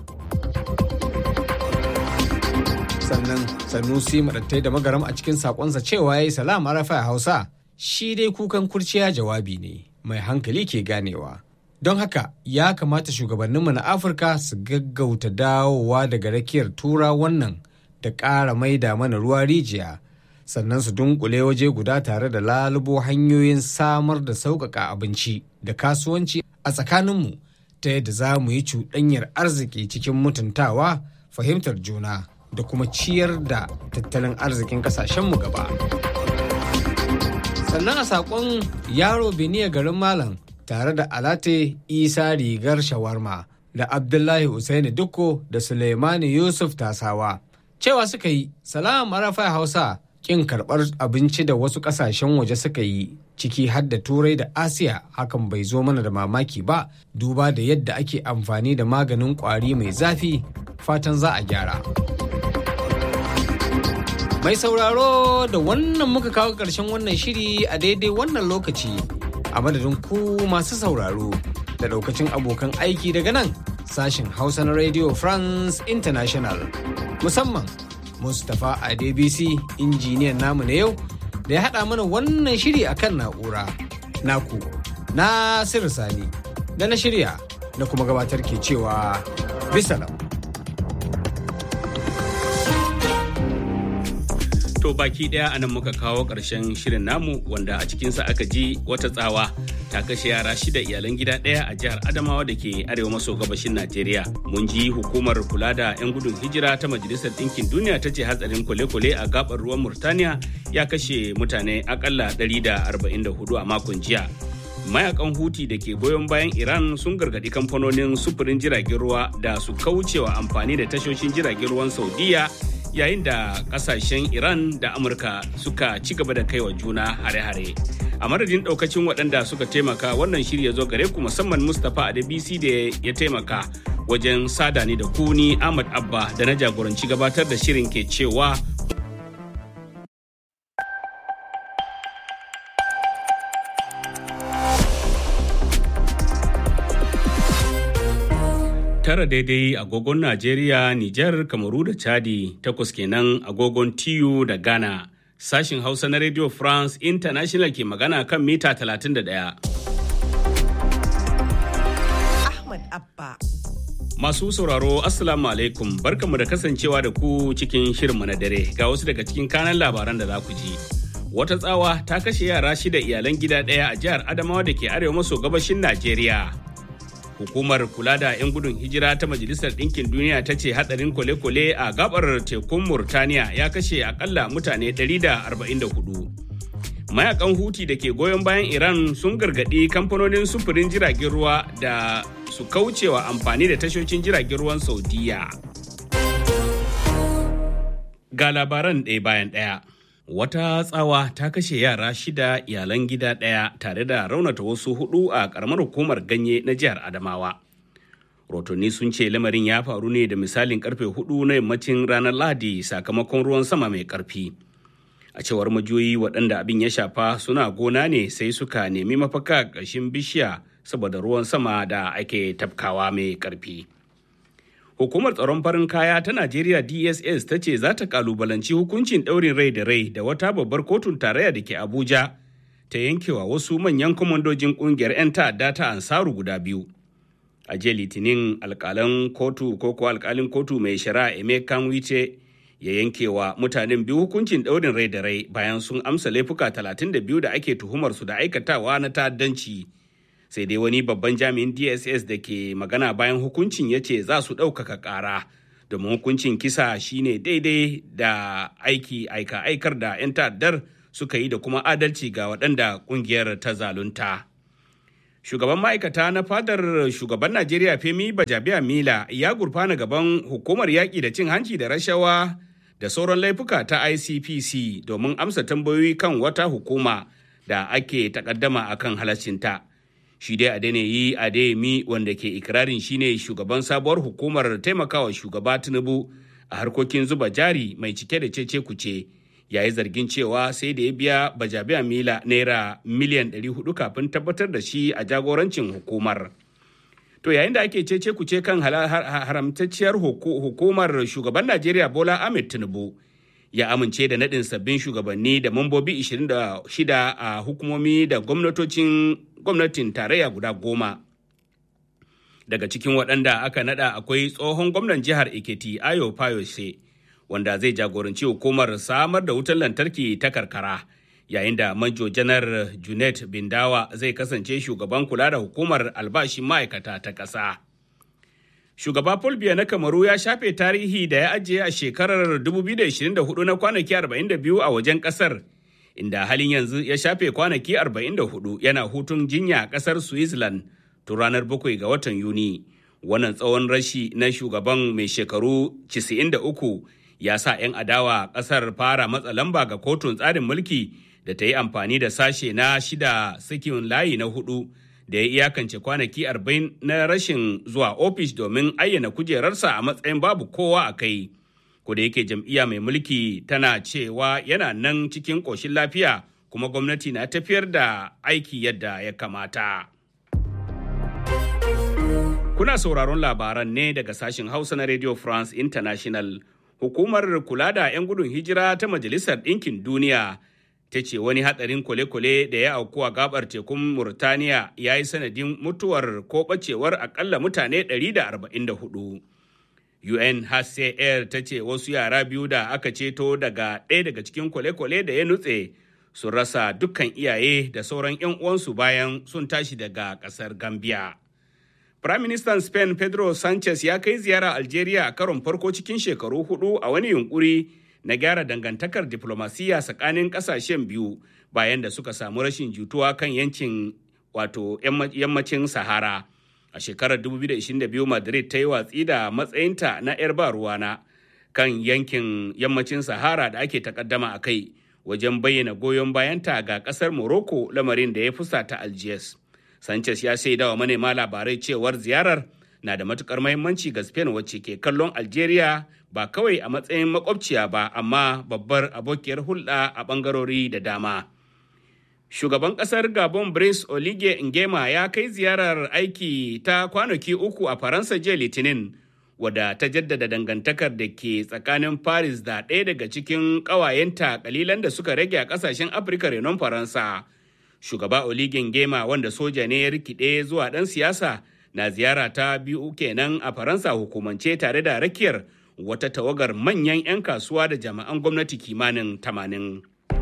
sannan sanusi madattai da magaram a cikin sakonsa cewa ya yi salam arfa hausa shi dai kukan kurciya jawabi ne mai hankali ke ganewa don haka ya kamata shugabanninmu na afirka su gaggauta dawowa daga rakiyar tura wannan da ƙara maida mana ruwa rijiya sannan su dunkule waje guda tare da lalubo hanyoyin samar da sauƙaƙa abinci da kasuwanci a tsakaninmu ta yadda za mu yi cuɗanyar arziki cikin mutuntawa fahimtar juna da kuma ciyar da tattalin arzikin ƙasashenmu gaba sannan a saƙon yaro beniya garin malam tare da Alate Isa Rigar Shawarma da Abdullahi Usaini Dukko da Suleimani Yusuf Tasawa. Cewa suka yi, Salam Arafa Hausa kin karɓar abinci da wasu ƙasashen waje suka yi ciki har da Turai da Asiya hakan bai zo mana da mamaki ba duba da yadda ake amfani da maganin ƙwari mai zafi fatan za a gyara. Mai sauraro da wannan muka kawo ƙarshen wannan shiri a daidai wannan lokaci. a madadin ku masu sauraro da daukacin abokan aiki daga nan sashen hausa na radio france international musamman mustapha adebisi injiniyan namu na yau da ya haɗa mana wannan shiri akan na'ura naku na sani da na shirya na kuma gabatar ke cewa bisalam To baki daya anan muka kawo ƙarshen shirin namu wanda a cikinsa aka ji wata tsawa ta kashe yara shida iyalan gida ɗaya a jihar Adamawa da ke arewa maso gabashin Najeriya. Mun ji hukumar kula da 'yan gudun hijira ta Majalisar Ɗinkin Duniya ta ce hatsarin kwale-kwale a gabar ruwan Murtaniya ya kashe mutane akalla 144 a makon jiya. Mayakan Huti da ke goyon bayan Iran sun gargaɗi kamfanonin sufurin jiragen ruwa da su kaucewa amfani da tashoshin jiragen ruwan Saudiya yayin da kasashen iran da amurka suka ci gaba da kaiwa juna hare-hare a madadin daukacin waɗanda suka taimaka wannan shirya zo gare ku musamman mustapha adebisi da ya taimaka wajen sada ni da kuni ahmad abba da na jagoranci gabatar da shirin ke cewa tara daidai agogon Najeriya, Nijar, Kamaru da Chadi, takwas kenan agogon TU da Ghana. Sashin Hausa na Radio France International ke magana kan mita 31. Ahmad Abba. Masu sauraro Assalamu alaikum barkanmu da kasancewa da ku cikin shirinmu na dare ga wasu daga cikin kanan labaran da za ku ji. Wata tsawa ta kashe yara shida iyalan gida ɗaya a jihar Adamawa da ke arewa maso gabashin Najeriya. hukumar kula da 'yan gudun hijira ta majalisar ɗinkin duniya ta ce hadarin kwale-kwale a gabar tekun murtaniya ya kashe akalla mutane 144 mayakan huti da ke goyon bayan iran sun gargaɗi kamfanonin sufurin jiragen ruwa da su kaucewa amfani da tashoshin jiragen ruwan saudiya ga labaran ɗaya bayan ɗaya Wata tsawa ta kashe yara shida iyalan gida ɗaya tare da raunata wasu hudu a ƙaramar hukumar ganye na jihar Adamawa. Rotonni sun ce lamarin ya faru ne da misalin karfe hudu na yammacin ranar Lahadi sakamakon ruwan sama mai ƙarfi. A cewar majiyoyi waɗanda abin ya shafa suna gona ne sai suka nemi mafaka ƙarshen bishiya saboda ruwan sama da ake tafkawa mai ƙarfi. Hukumar tsaron farin kaya ta Najeriya DSS ta ce za ta kalubalanci hukuncin ɗaurin rai da rai da wata babbar kotun tarayya da ke Abuja ta yankewa wasu manyan kwamandojin ƙungiyar 'yan ta'adda ta Ansaru guda biyu. A jiya Litinin alƙalan kotu ko ko alƙalin kotu mai shari'a Emeka Wice ya yankewa mutanen biyu hukuncin ɗaurin rai da rai bayan sun amsa laifuka 32 da ake tuhumar su da aikatawa na ta'addanci. sai dai wani babban jami'in dss da ke magana bayan hukuncin ya ce za su ɗaukaka ƙara domin hukuncin kisa shine daidai da aiki aika aikar da 'yan ta'addar suka yi da kuma adalci ga waɗanda ƙungiyar ta zalunta shugaban ma'aikata na fadar shugaban najeriya femi bajabiya mila ya gurfana gaban hukumar yaƙi da cin hanci da rashawa da sauran laifuka ta icpc domin amsa tambayoyi kan wata hukuma da ake takaddama akan halaccinta. shi dai Adeniyi Adeyemi wanda ke ikirarin shine shugaban sabuwar hukumar taimakawa shugaba Tinubu a harkokin zuba jari mai cike da cece kuce yayi zargin cewa sai da ya biya bajabiya mila naira miliyan 400 kafin tabbatar da shi a jagorancin hukumar. To yayin da ake cece kuce kan haramtacciyar hukumar shugaban Najeriya Bola Ahmed Tinubu ya amince da naɗin sabbin shugabanni da mambobi 26 a hukumomi da gwamnatocin gwamnatin tarayya guda goma. Daga cikin waɗanda aka naɗa akwai tsohon gwamnan jihar Ekiti Ayo Fayose wanda zai jagoranci hukumar samar da wutar lantarki ta karkara yayin da manjo janar Junet Bindawa zai kasance shugaban kula da hukumar albashin ma'aikata ta ƙasa. Shugaba Paul Biya na Kamaru ya shafe tarihi da ya ajiye a shekarar 2024 na kwanaki 42 a wajen kasar, inda halin yanzu ya shafe kwanaki 44 yana hutun jinya a kasar Switzerland tun ranar 7 ga watan Yuni. Wannan tsawon rashi na shugaban mai shekaru 93 ya sa 'yan adawa kasar fara matsa lamba ga kotun tsarin mulki da ta yi amfani da sashe na shida sakin layi na hudu. da ya iyakance kwanaki 40 na rashin zuwa ofis domin ayyana kujerarsa a matsayin babu kowa a kai. da yake jam'iyya mai mulki tana cewa yana nan cikin ƙoshin lafiya kuma gwamnati na tafiyar da aiki yadda ya kamata. Kuna sauraron labaran ne daga sashen Hausa na Radio France International. Hukumar kula da 'yan gudun hijira ta Majalisar Ɗinkin Duniya ta ce wani hatsarin kwale-kwale da ya auku a gabar tekun Murtaniya ya yi sanadin mutuwar ko bacewar akalla mutane 144. UNHCR ta ce wasu yara biyu da aka ceto daga ɗaya daga cikin kwale-kwale da ya nutse sun rasa dukkan iyaye da sauran 'yan uwansu bayan sun tashi daga ƙasar Gambia. Firaministan Spain Pedro Sanchez ya kai ziyara Algeria a karon farko cikin shekaru hudu a wani yunkuri na gyara dangantakar diplomasiya tsakanin kasashen biyu bayan da suka samu rashin jituwa kan yankin wato yammacin sahara a shekarar 2022 madrid ta yi watsi da matsayinta na 'yar ba ruwana kan yankin yammacin sahara da ake takaddama a kai wajen bayyana goyon bayanta ga kasar morocco lamarin da ya fusata algiers sanchez ya shaida wa manema labarai cewar ziyarar na da matukar mahimmanci ga Spain wacce ke kallon Algeria ba kawai a matsayin makwabciya ba amma babbar abokiyar hulɗa a ɓangarori da dama. Shugaban ƙasar Gabon Brice Olige Ngema ya kai ziyarar aiki ta kwanaki uku a Faransa jiya Litinin wadda ta jaddada dangantakar da ke tsakanin Paris da ɗaya daga cikin ƙawayenta kalilan da suka rage a ƙasashen Afirka renon Faransa. Shugaba Olige Ngema wanda soja ne ya rikide zuwa ɗan siyasa na ziyara ta biyu kenan a faransa hukumance tare da rakiyar wata tawagar manyan 'yan kasuwa da jami'an gwamnati kimanin tamanin.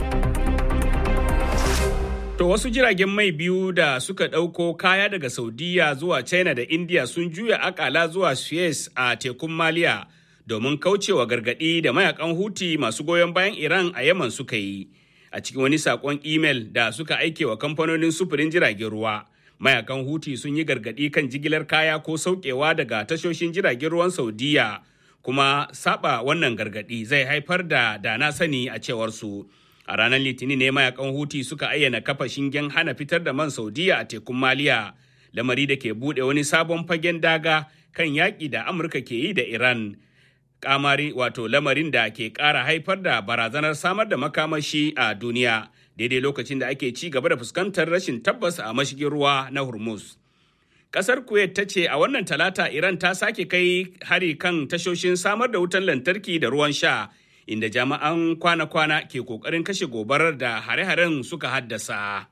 To wasu jiragen mai biyu da suka ɗauko kaya daga Saudiya zuwa China da India sun juya akala zuwa Suez a tekun Maliya domin kaucewa gargaɗi da mayakan Huti masu goyon bayan Iran a Yaman suka yi. A cikin wani saƙon imel da suka aike wa kamfanonin sufurin jiragen ruwa. mayakan huti sun yi gargaɗi kan jigilar kaya ko saukewa daga tashoshin jiragen ruwan saudiya kuma saba wannan gargaɗi zai haifar da dana sani a cewar su A ranar Litinin ne mayakan Huti suka ayyana kafa shingen hana fitar da man Saudiya a tekun Maliya, lamari da ke buɗe wani sabon fagen daga kan yaƙi da Amurka ke yi da Iran. Kamari wato lamarin da ke ƙara haifar da barazanar samar da makamashi a duniya daidai lokacin da ake ci gaba da fuskantar rashin tabbas a mashigin ruwa na Hormuz. Kasar Kuwait ta ce a wannan talata Iran ta sake kai hari kan tashoshin samar da wutan lantarki da ruwan sha inda jami'an kwana-kwana ke kokarin kashe gobarar da hare-haren suka haddasa.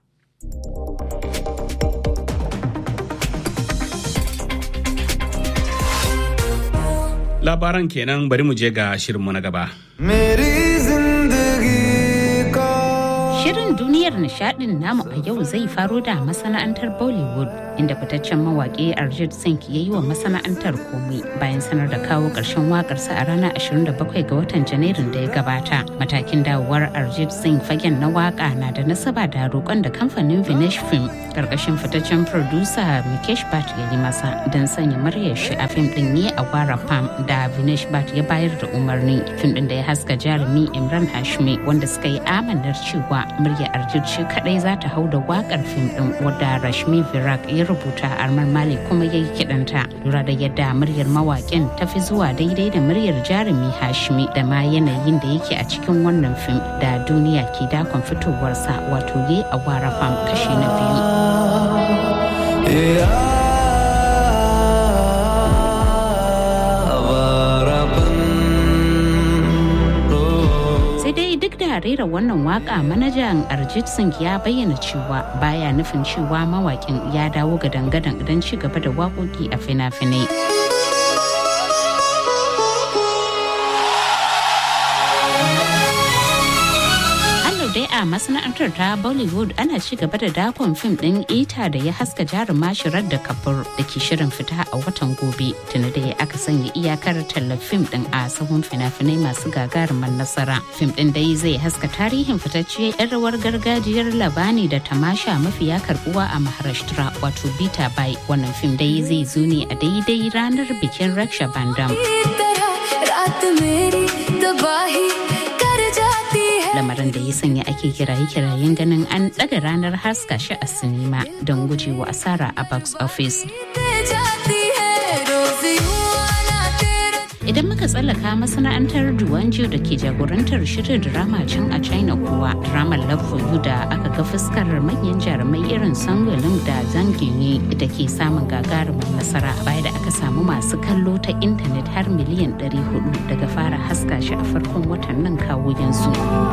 Labaran kenan bari mu je ga shirinmu na gaba. Shirin duniyar nishadin namu a yau zai faro da masana'antar Bollywood inda fitaccen mawaƙi Arjit Singh ya yi wa masana'antar komai bayan sanar da kawo ƙarshen waƙarsa a ranar 27 ga watan Janairun da ya gabata. Matakin dawowar Arjit Singh fagen na waƙa na da nasaba da roƙon da kamfanin Vinesh Film ƙarƙashin fitaccen producer Mukesh Bhatt ya yi masa don sanya muryar shi a fim ɗin ne a Wara Pam da Vinesh Bhatt ya bayar da umarni. Fim ɗin da ya haska jarumi Imran Hashmi wanda suka yi amanar cewa murya Arjit shi kadai za ta hau da wakar fim din wadda Rashmi Virak ya rubuta Armar Mali kuma ya yi kidanta lura da yadda muryar mawakin ta fi zuwa daidai da muryar jarumi Hashmi da ma yanayin da yake a cikin wannan fim da duniya ke dakon fitowarsa wato ye a wara fam kashi na biyu. da rera wannan waka manajan Arjit Singh ya bayyana cewa baya nufin cewa mawakin ya dawo ga dangadan don ci gaba da waƙoƙi a fina-finai. dai a masana'antar ta Bollywood ana ci gaba da dakon fim ɗin ita da ya haska jaruma shirar da kafur da ke shirin fita a watan gobe tuni da ya aka sanya iyakar tallar fim ɗin a sahun fina-finai masu gagarumar nasara. Fim ɗin dai zai haska tarihin fitacce 'yan rawar gargajiyar labani da tamasha mafiya karbuwa a Maharashtra wato Bita Bai. Wannan fim dai zai zo ne a daidai ranar bikin Raksha Bandam. lamarin da ya sanya ake kiraye-kirayen ganin an ɗaga ranar haska shi a sinima don gujewa asara a box office. Idan muka tsallaka masana'antar Duwanjo da ke jagorantar shirin drama can a China kuwa dramar Love for You da aka ga fuskar manyan jarumai irin Sangolin da Zangini da ke samun gagarumin nasara baya da aka samu masu kallo ta intanet har miliyan 400 daga fara haska shi a farkon watan nan kawo yanzu.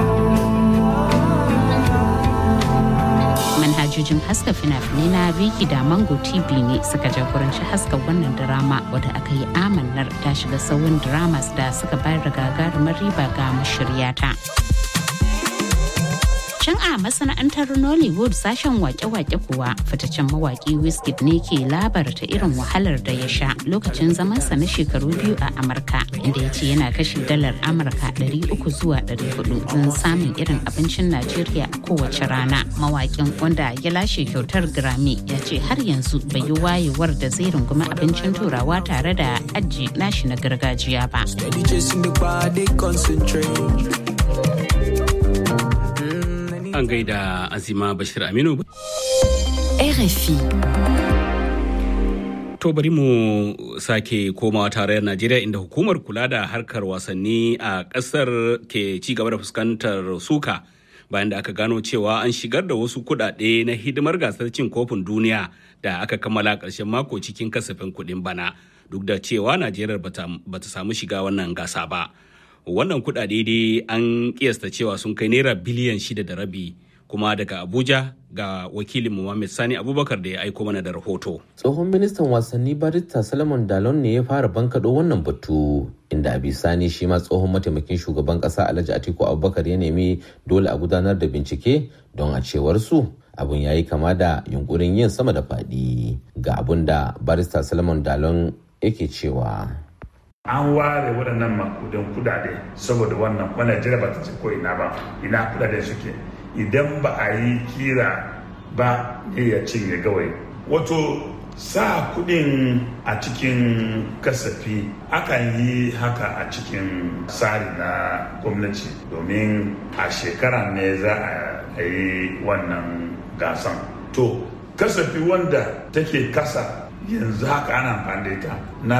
manhajojin haska fina-finai na Viki da Mango TV ne suka jagoranci haska wannan drama wadda aka yi amannar ta shiga sauyin dramas da suka bayar da gagarumar riba ga mashiryata. Can a masana'antar Nollywood sashen wake-wake kuwa fitaccen mawaki Wizkid ne ke labarta irin wahalar da ya sha lokacin zamansa na shekaru biyu a Amurka inda ya ce yana kashe dalar Amurka 300 zuwa 400 don samun irin abincin Najeriya a kowace rana. Mawakin wanda ya lashe kyautar Grammy ya ce har yanzu bai yi wayewar da zai rungumi abincin turawa tare da aji nashi na gargajiya ba. an gaida azima bashir aminu RFI. To bari mu sake komawa tarayyar Najeriya inda hukumar kula da harkar wasanni a ƙasar ke ci gaba da fuskantar suka bayan da aka gano cewa an shigar da wasu kuɗaɗe na hidimar gasar cin kofin duniya da aka kammala ƙarshen mako cikin kasafin kuɗin bana duk da cewa Najeriya bata samu shiga wannan gasa ba. Wannan kuɗaɗe dai an kiyasta cewa sun kai naira biliyan shida da rabi kuma daga abuja ga wakilin Muhammad Sani Abubakar da ya aiko mana da rahoto. Tsohon ministan wasanni Barista Salomon Dalon ne ya fara bankaɗo wannan batu inda a bisani shi ma tsohon mataimakin shugaban ƙasa Alhaji Atiku Abubakar ya nemi dole a gudanar da bincike don a cewar su abun ya yi kama da yunkurin yin sama da faɗi ga abun da Barista Salomon Dalon yake cewa. an ware waɗannan makudan kudade saboda wannan wannan jira ba ta ce ko ina ba ina kudaden suke idan ba a yi kira ba ne ya cinye gawai wato sa kudin a cikin kasafi akan yi haka a cikin tsari na gwamnati domin a shekara ne za a yi wannan gasan to kasafi wanda take kasa yanzu haka ana amfani da ita na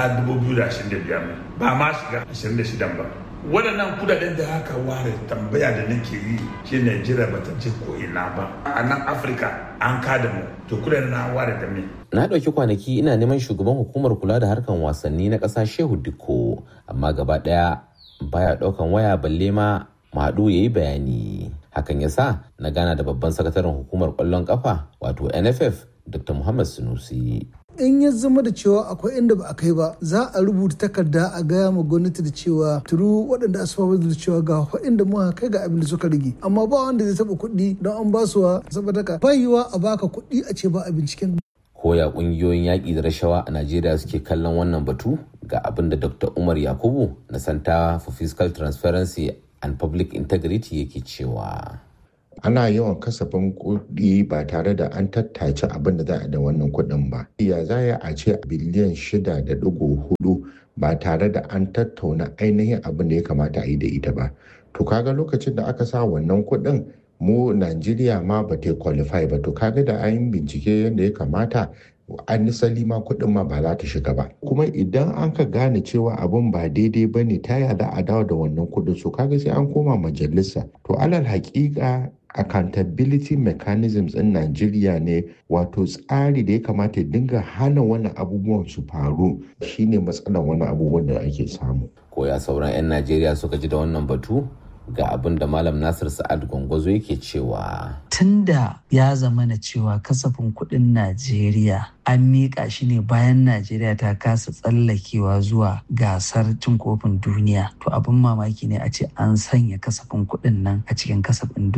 2025 ba ma shiga 26 ba waɗannan kudaden da aka ware tambaya da nake yi shi Najeriya bata je ko ina ba a nan Afirka an kada mu to kudaden na ware da me na ɗauki kwanaki ina neman shugaban hukumar kula da harkan wasanni na ƙasa Shehu Dikko amma gaba ɗaya baya ɗaukan waya balle ma Madu ya yi bayani hakan ya sa na gana da babban sakataren hukumar ƙwallon ƙafa wato NFF Dr. Muhammad Sunusi in ya zama da cewa akwai inda ba a kai ba za a rubuta takarda a gaya ma gwamnati da cewa turu waɗanda asfafa da cewa ga inda muka kai ga abin da suka rage amma ba wanda zai taɓa kuɗi don an ba su saboda ka bayiwa a baka kuɗi a ce ba a binciken koya ƙungiyoyin yaƙi da rashawa a najeriya suke kallon wannan batu ga abin da dr umar yakubu na center for fiscal transparency and public integrity yake cewa ana yawan kasafin kuɗi ba tare da an tattace abin da za a da wannan kuɗin ba. Ya za a ce biliyan shida da ɗigo hudu ba tare da an tattauna ainihin abin da ya kamata a yi da ita ba. To kaga lokacin da aka sa wannan kuɗin mu Najeriya ma ba ta qualify ba to kaga da an bincike yadda ya kamata an nisali ma kuɗin ma ba za ta shiga ba kuma idan an ka gane cewa abin ba daidai ba ne ta za a dawo da wannan kuɗin so kaga sai an koma majalisa to alal haƙiƙa accountability mechanisms in Najeriya ne wato tsari da ya kamata ya dinga hana wani abubuwan su faru shine matsalar wani abubuwan da ake samu. Koya sauran 'yan Najeriya suka ji da wannan batu ga abin da Malam Nasir Sa'ad Gwangwazo yake cewa. Tunda ya zama na cewa kasafin kuɗin Najeriya an miƙa shi ne bayan Najeriya ta kasa tsallakewa zuwa gasar cin kofin duniya. To abin mamaki ne a ce an sanya kasafin kuɗin nan a cikin kasafin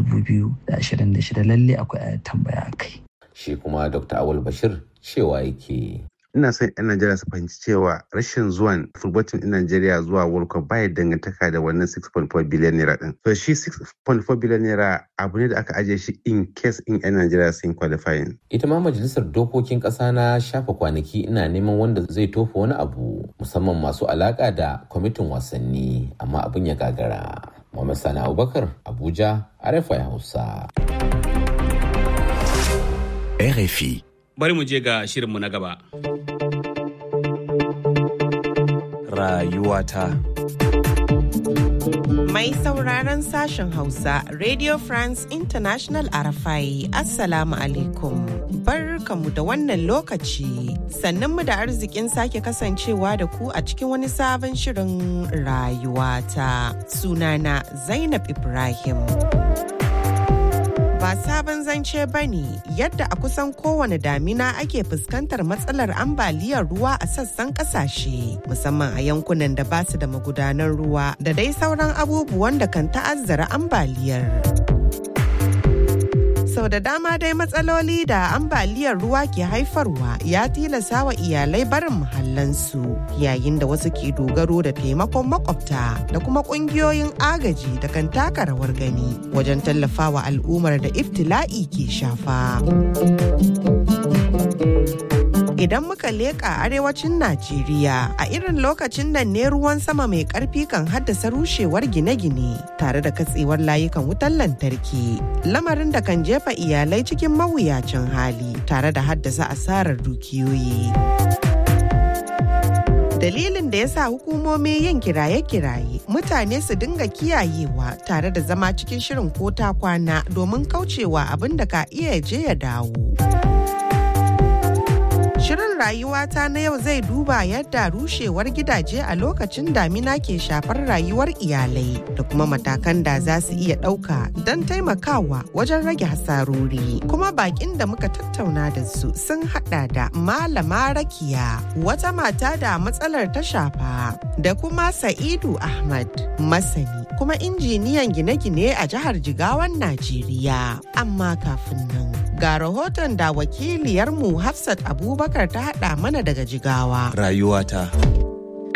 2026 lalle akwai tambaya kai. Shi kuma Dr. Awul Bashir cewa yake. ina son 'yan Najeriya su fahimci cewa rashin zuwan football team din Najeriya zuwa World Cup baya dangantaka da wannan 6.4 billion naira din. So shi 6.4 billion naira abu ne da aka ajiye shi in case in 'yan Najeriya sun qualifying. Ita ma majalisar dokokin ƙasa na shafa kwanaki ina neman wanda zai tofa wani abu musamman masu alaka da kwamitin wasanni amma abin ya gagara. Muhammad Sani Abubakar Abuja RFI Hausa. RFI. Bari mu je ga shirinmu na gaba. Rayuwata. Mai sauraron sashen Hausa, Radio France International Arafai, Assalamu alaikum. Barkamu da wannan lokaci, sannan mu da arzikin sake kasancewa da ku a cikin wani sabon shirin rayuwata. Sunana Zainab Ibrahim. ba sabon zance ba ne yadda a kusan kowane damina ake fuskantar matsalar ambaliyar ruwa a sassan kasashe musamman a yankunan da ba su da magudanan ruwa da dai sauran abubuwan da kan ta'azzara ambaliyar. sau da dama dai matsaloli da ambaliyar ruwa ke haifarwa ya tilasa wa iyalai barin muhallansu yayin da wasu ke dogaro da taimakon makwabta da kuma kungiyoyin agaji da kan taka rawar gani wajen tallafawa al'ummar da iftila'i ke shafa. Idan muka leƙa arewacin Najeriya a irin lokacin nan ne ruwan sama mai ƙarfi kan haddasa rushewar gine-gine tare da katsewar layukan wutar lantarki. Lamarin da kan jefa iyalai cikin mawuyacin hali tare da haddasa asarar dukiyoyi. dalilin da ya sa hukumomi yin kiraye-kiraye mutane su dinga kiyayewa tare da zama cikin shirin ko ta kwana domin kaucewa abin da ka iya je ya dawo. Shirin rayuwata na yau zai duba yadda rushewar gidaje a lokacin damina ke shafar rayuwar iyalai da kuma matakan da za su iya ɗauka don taimakawa wajen rage hasarori. Kuma bakin da muka tattauna da su sun hada da Malama Rakiya, wata mata da matsalar ta shafa, da kuma Sa'idu Ahmad, masani kuma injiniyan gine-gine a jihar Jigawan Najeriya. Amma kafin nan, ga rahoton da wakiliyarmu Hafsat Abubakar ta haɗa mana daga Jigawa. Rayuwata.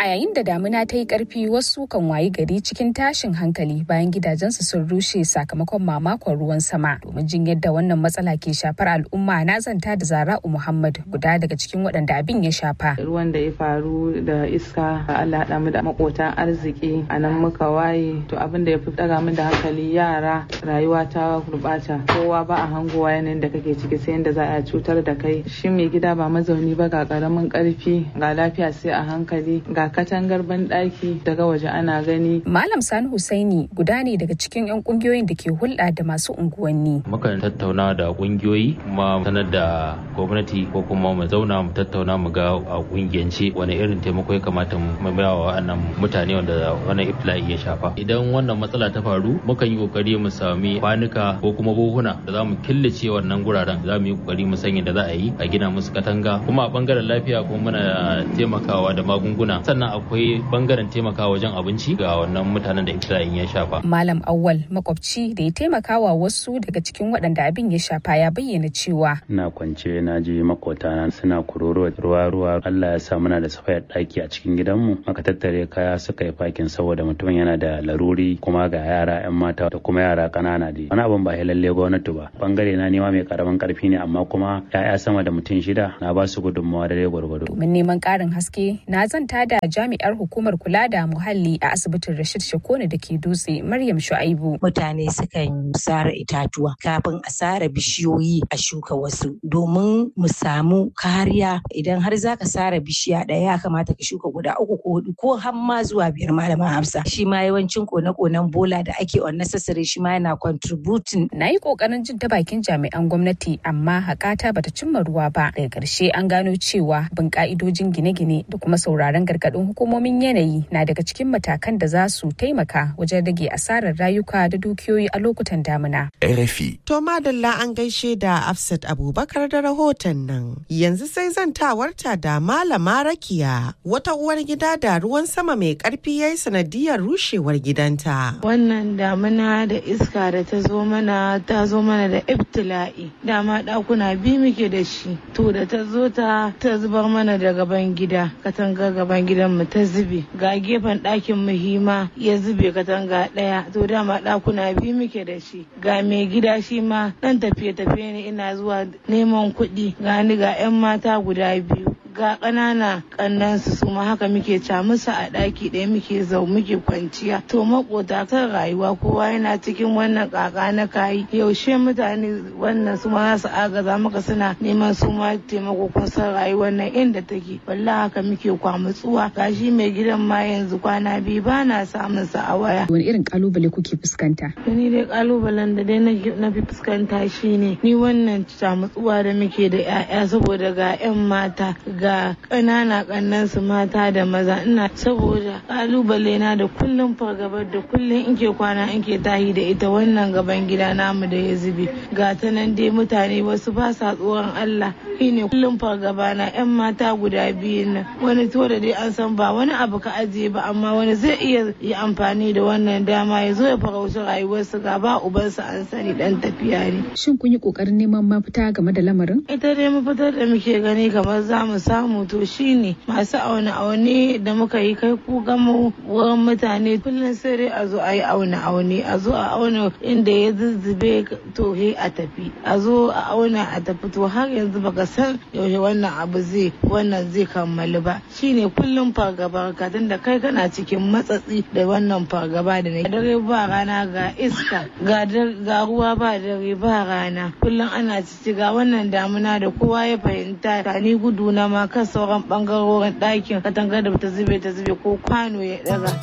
A yayin da damuna ta yi ƙarfi wasu kan wayi gari cikin tashin hankali bayan gidajensu sun rushe sakamakon mamakon ruwan sama. Domin jin yadda wannan matsala ke shafar al'umma na zanta da Zara'u Muhammad guda daga cikin waɗanda abin ya shafa. Ruwan da ya faru da iska Allah haɗa mu da makotan arziki a nan muka waye to abin da ya fi ɗaga min da hankali yara rayuwa ta gurɓata kowa ba a hangowa yanayin da kake ciki sai yadda za a cutar da kai shi mai gida ba mazauni ba ga ƙaramin ƙarfi ga lafiya sai a hankali ga katangar banɗaki daga waje ana gani. Malam Sani Husaini guda ne daga cikin 'yan ƙungiyoyin da ke hulɗa da masu unguwanni. Mukan tattauna da ƙungiyoyi kuma sanar da gwamnati ko kuma mu zauna mu tattauna mu ga a ƙungiyance wani irin taimako ya kamata mu ba wa wannan mutane wanda wannan iftila'i ya shafa. Idan wannan matsala ta faru mukan yi kokari mu sami kwanuka ko kuma buhuna da za mu killace wannan guraren za mu yi kokari mu sanya da za a yi a gina musu katanga kuma a bangaren lafiya kuma muna taimakawa da magunguna sannan akwai bangaren taimakawa wajen abinci ga wannan mutanen da iftila'in ya shafa. Malam Awwal makwabci da ya taimakawa wasu daga cikin waɗanda abin ya shafa ya bayyana cewa. Ina kwance na ji makotana suna kuroro ruwa ruwa Allah ya sa muna da safayar ɗaki a cikin gidanmu aka tattare kaya suka yi fakin saboda mutumin yana da laruri kuma ga yara 'yan mata da kuma yara ƙanana da wani abin ba lalle gwamnati ba bangare na nema mai karamin karfi ne amma kuma 'ya'ya sama da mutum shida na ba su gudunmawa da gwargwado. Domin neman ƙarin haske na zanta da jami'ar hukumar kula da muhalli a asibitin Rashid Shakone da ke dutse Maryam Shu'aibu. Mutane sukan sare itatuwa kafin a sare bishiyoyi a shuka wasu domin mu samu kariya idan har za ka sare bishiya ɗaya ya kamata ka shuka guda uku ko hudu ko har ma zuwa biyar malama Hafsa. Shi ma yawancin kone-konen bola da ake unnecessary shi ma yana contributing. Na yi ƙoƙarin jin ta bakin jami'an gwamnati amma haƙata bata cimma ruwa ba. Daga ƙarshe an gano cewa bin ƙa'idojin gine-gine da kuma sauraron gargaɗin hukumomin yanayi na daga cikin matakan da za su taimaka wajen rage asarar rayuka da dukiyoyi a lokutan damina. RFI. To madalla an gaishe da Afsat Abubakar da rahoton nan. Yanzu sai zantawarta da Malama Rakiya wata uwar gida da ruwan sama mai karfi ya yi sanadiyar rushewar gidanta. Wannan damina da iska da ta zo mana ta zo mana da ibtila'i. Dama ɗakuna biyu muke da shi. To da ta zo ta ta zubar mana da gaban gida. Katanga gaban gidan mu ta zube. Ga gefen ɗakin mu hima ya zube katanga ɗaya. To dama ɗakuna biyu muke da shi. Ga mai gida shi ma ɗan tafiye-tafiye ne ina zuwa neman kuɗi. Ga ni ga 'yan mata guda biyu. ga ƙanana ƙannansu su ma haka muke ca musu a ɗaki ɗaya muke zau muke kwanciya to makota kan rayuwa kowa yana cikin wannan ƙaƙa na kayi yaushe mutane wannan su ma za su agaza maka suna neman su ma taimako kun san rayuwar nan inda take wallahi haka muke kwamutsuwa gashi mai gidan ma yanzu kwana biyu ba na samun sa a waya wani irin kalubale kuke fuskanta ni dai kalubalen da dai na fi fuskanta shine ni wannan camutsuwa da muke da 'ya'ya saboda ga 'yan mata ga ƙanana ƙannan su mata da maza ina saboda kalubale na da kullum fargabar da kullum in ke kwana in ke tahi da ita wannan gaban gida namu da ya zube ga ta nan dai mutane wasu ba sa tsoron Allah shine kullum fargaba na yan mata guda biyu nan wani to da dai an san ba wani abu ka ajiye ba amma wani zai iya yi amfani da wannan dama ya zo ya farauci rayuwarsu ga ba ubansa an sani dan tafiya ne shin kun yi kokarin neman mafita game da lamarin ita dai mafitar da muke gani kamar za mu samu to shine masu auna aune da muka yi kai ku gama wurin mutane kullum sai dai a zo a yi auna aune a zo a auna inda ya zuzzube to he a tafi a zo a auna a tafi to har yanzu baka san yaushe wannan abu zai wannan zai kammalu ba shine kullum fargaba ka da kai kana cikin matsatsi da wannan fargaba da na dare ba rana ga iska ga ruwa ba dare ba rana kullum ana cici ga wannan damuna da kowa ya fahimta ta ni gudu na ma kan sauran bangarorin ɗakin katangar da ta zube ta zube ko kwano ya daga.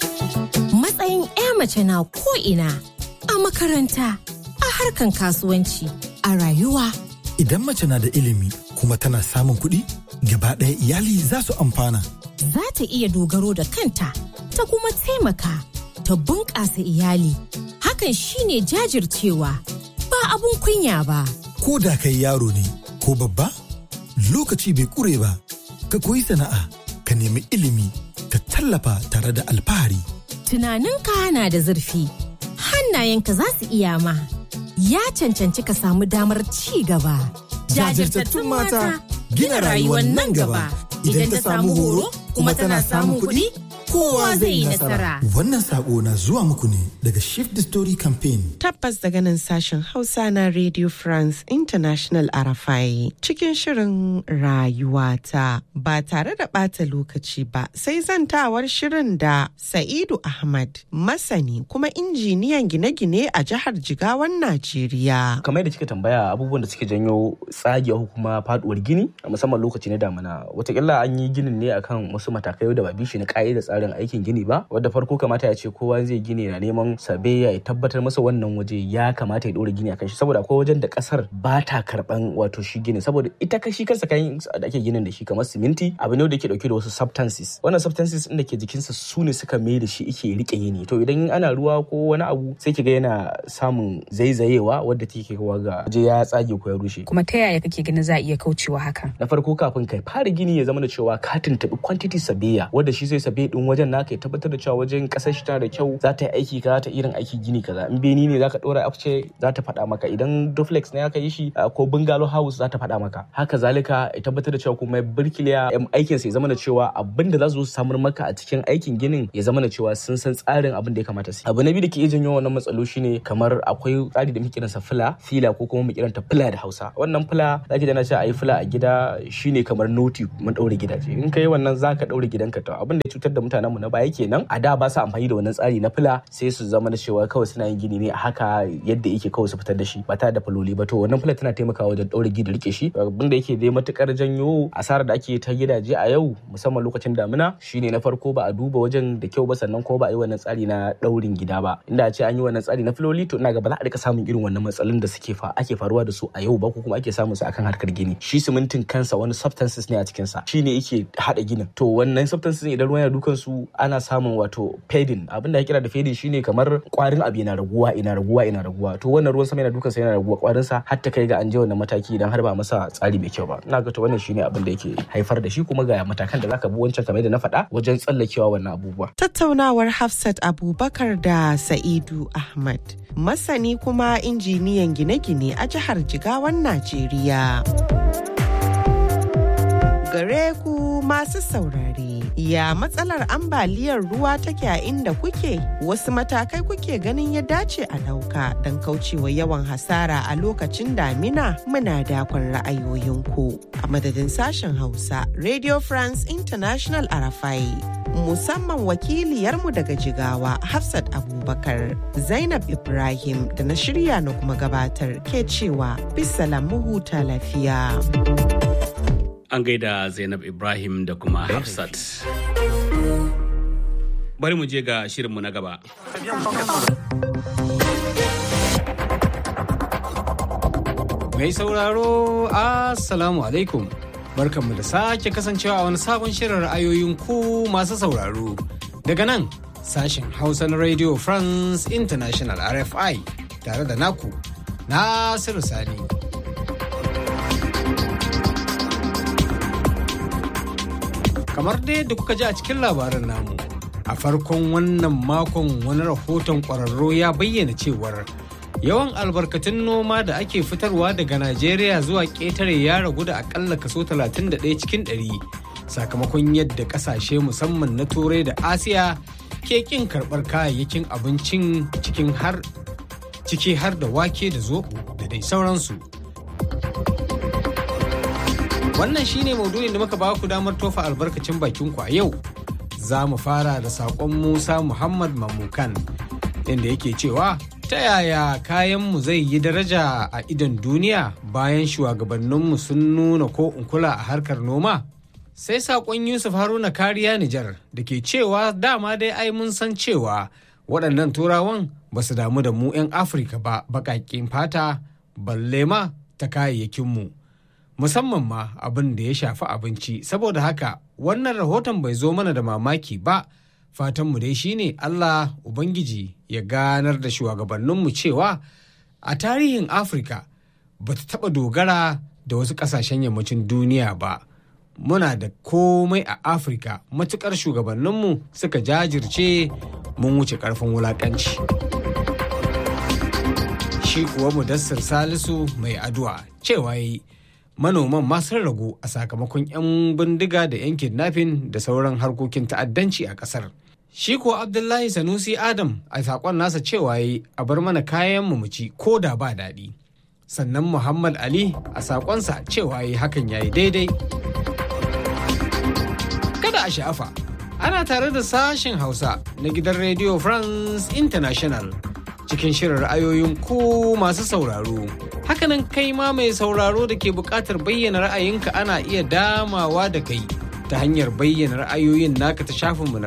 Matsayin 'ya mace na ko'ina a makaranta, a harkan kasuwanci, a rayuwa. Idan mace na da ilimi kuma tana samun kuɗi, gaba ɗaya iyali za su amfana. Za ta iya dogaro da kanta, ta kuma taimaka, ta bunƙasa iyali. Hakan shine jajircewa, ba abun kunya ba. Ko da kai yaro ne, ko babba? lokaci bai kure ba ka koyi sana'a ka nemi ilimi ka tallafa tare da alfahari tunaninka na da zurfi hannayenka za su iya ma ya cancanci ka samu damar ci gaba jajirtattun mata gina rayuwar nan gaba idan ta samu horo kuma tana samun kuɗi kowa zai yi nasara. Wannan sako na zuwa muku ne daga Shift the Story Campaign. Tabbas daga nan sashen Hausa na Radio France International Arafai cikin shirin rayuwata ba tare da ɓata lokaci ba sai zantawar shirin da Sa'idu Ahmad masani kuma injiniyan gine-gine a jihar Jigawan Najeriya. kamar yadda kika tambaya abubuwan da suke janyo tsagewa ko kuma faduwar gini musamman lokaci na damina watakila an yi ginin ne akan wasu matakai da ba bishi na da tsarin aikin gini ba wadda farko kamata ya ce kowa zai gini na neman sabe ya tabbatar masa wannan waje ya kamata ya dora gini akan shi saboda akwai wajen da kasar ba ta karban wato shi gini saboda ita kashi kansa kayan da ake ginin da shi kamar siminti abu ne da ke dauke da wasu substances wannan substances din da ke jikinsa su ne suka mai da shi ike rike yini to idan ana ruwa ko wani abu sai kiga yana samun zaizayewa wadda take kawo ga waje ya tsage ko ya rushe kuma ta yaya kake ganin za a iya kaucewa hakan na farko kafin kai fara gini ya zama da cewa ka tuntuɓi quantity sabiya wadda shi zai sabe din wajen naka ya tabbatar da cewa wajen kasar shi tana da kyau za ta yi aiki kaza ta irin aiki gini kaza in beni ne zaka dora afce za ta faɗa maka idan duplex ne aka yi shi ko bungalow house za ta faɗa maka haka zalika ya tabbatar da cewa kuma birkiliya aikin sa ya zama da cewa abin da za su samar maka a cikin aikin ginin ya zama da cewa sun san tsarin abin da ya kamata su abu na biyu da ke iya janyo wannan matsalo shine kamar akwai tsari da muke kiransa fila fila ko kuma mu kiranta fila da Hausa wannan fila zaki dana cewa ayi fila a gida shine kamar noti mun daure gidaje in kai wannan zaka daure gidanka to abin da ya cutar da mutanen mu na baya kenan a da ba su amfani da wannan tsari na fila sai su zama da cewa kawai suna yin gini ne a haka yadda yake kawai su fitar da shi ba tare da faloli ba to wannan fila tana taimakawa wajen daure gida rike shi abin da yake dai matukar janyo asarar da ake ta gidaje a yau musamman lokacin damina shine na farko ba a duba wajen da kyau ba sannan kuma ba a yi wannan tsari na daurin gida ba inda a ce an yi wannan tsari na filoli to ina ga ba za a rika samun irin wannan matsalolin da suke fa ake faruwa da su a yau ba ko kuma ake samun su akan harkar gini shi simintin kansa wani substances ne a cikin sa shine yake hada ginin to wannan substances idan ruwan yana dukan su ana samun wato fading abin da ake kira da fading shine kamar kwarin abu yana raguwa ina raguwa ina raguwa to wannan ruwan sama yana dukan sa yana raguwa kwarin sa har ta kai ga an je wannan mataki idan har ba masa tsari mai kyau ba ina ga to wannan shine abin da yake haifar da shi kuma ga matakan da zaka bi wancan kamar yadda na faɗa wajen tsallakewa wannan abubuwa tattaunawar Hafsat Abubakar da Sa'idu Ahmad masani kuma injiniyan gine-gine a jihar Jigawan Najeriya. Gare ku masu saurare, ya matsalar ambaliyar ruwa take a inda kuke? Wasu matakai kuke ganin ya dace a ɗauka don kaucewa yawan hasara a lokacin damina muna dakon ra'ayoyinku. A madadin sashen Hausa, Radio France International Arafai. musamman wakiliyarmu daga jigawa Hafsat Abubakar Zainab Ibrahim da na shirya na kuma gabatar ke cewa bisalam huta lafiya. An gaida Zainab Ibrahim da kuma Hafsat. Bari mu je ga shirinmu na gaba. Mai sauraro, Assalamu alaikum. barkanmu da sake kasancewa a wani sabon shirin ra'ayoyin ku masu sauraro daga nan sashen hausa na radio france international rfi tare da naku nasiru sani kamar dai da kuka ji a cikin labarin namu a farkon wannan makon wani rahoton kwararro ya bayyana cewar yawan albarkatun noma da ake fitarwa daga najeriya zuwa ƙetare ya ragu da akalla kaso 31 cikin 100 sakamakon yadda ƙasashe musamman na turai da asiya ke ƙin karɓar kayayyakin abincin cikin har ciki har da wake da zoɓo da dai sauransu wannan shine maudu'in da muka ba ku damar tofa albarkacin bakin ku a yau za mu fara da saƙon musa muhammad mamukan inda yake cewa ta yaya kayanmu zai yi daraja a idon duniya bayan shugabanninmu sun nuna ko in kula a harkar noma? Sai saƙon Yusuf Haruna kariya Nijar da ke cewa dama dai ai mun san cewa waɗannan turawan ba su damu da mu 'yan Afirka ba baƙaƙin fata balle ma ta kayayyakinmu. Musamman ma abin da ya shafi abinci saboda haka wannan rahoton bai zo mana da mamaki ba. fatanmu dai shine Allah Ubangiji ya ganar da shugabanninmu cewa a tarihin Afirka ba ta taɓa dogara da wasu ƙasashen yammacin duniya ba. Muna da komai a Afirka matuƙar shugabanninmu suka jajirce mun wuce ƙarfin wulaƙanci. Shi kuwa Mudassir Salisu mai addu'a cewa yi manoman ma sun ragu a sakamakon 'yan bindiga da 'yan kidnapping da sauran harkokin ta'addanci a ƙasar. Shi ko Abdullahi Sanusi Adam a saƙon nasa cewa yi a bar mana kayan mu ci ko da ba daɗi. Sannan Muhammad Ali a saƙonsa cewa yi hakan ya yi daidai. Kada a sha'afa, ana tare da sashen Hausa na gidan Radio France International cikin shirin ra'ayoyin ku masu sauraro. Hakanan kai ma mai sauraro da ke buƙatar bayyana ra'ayinka ana iya damawa da kai ta hanyar bayyana ra'ayoyin naka ta shafinmu na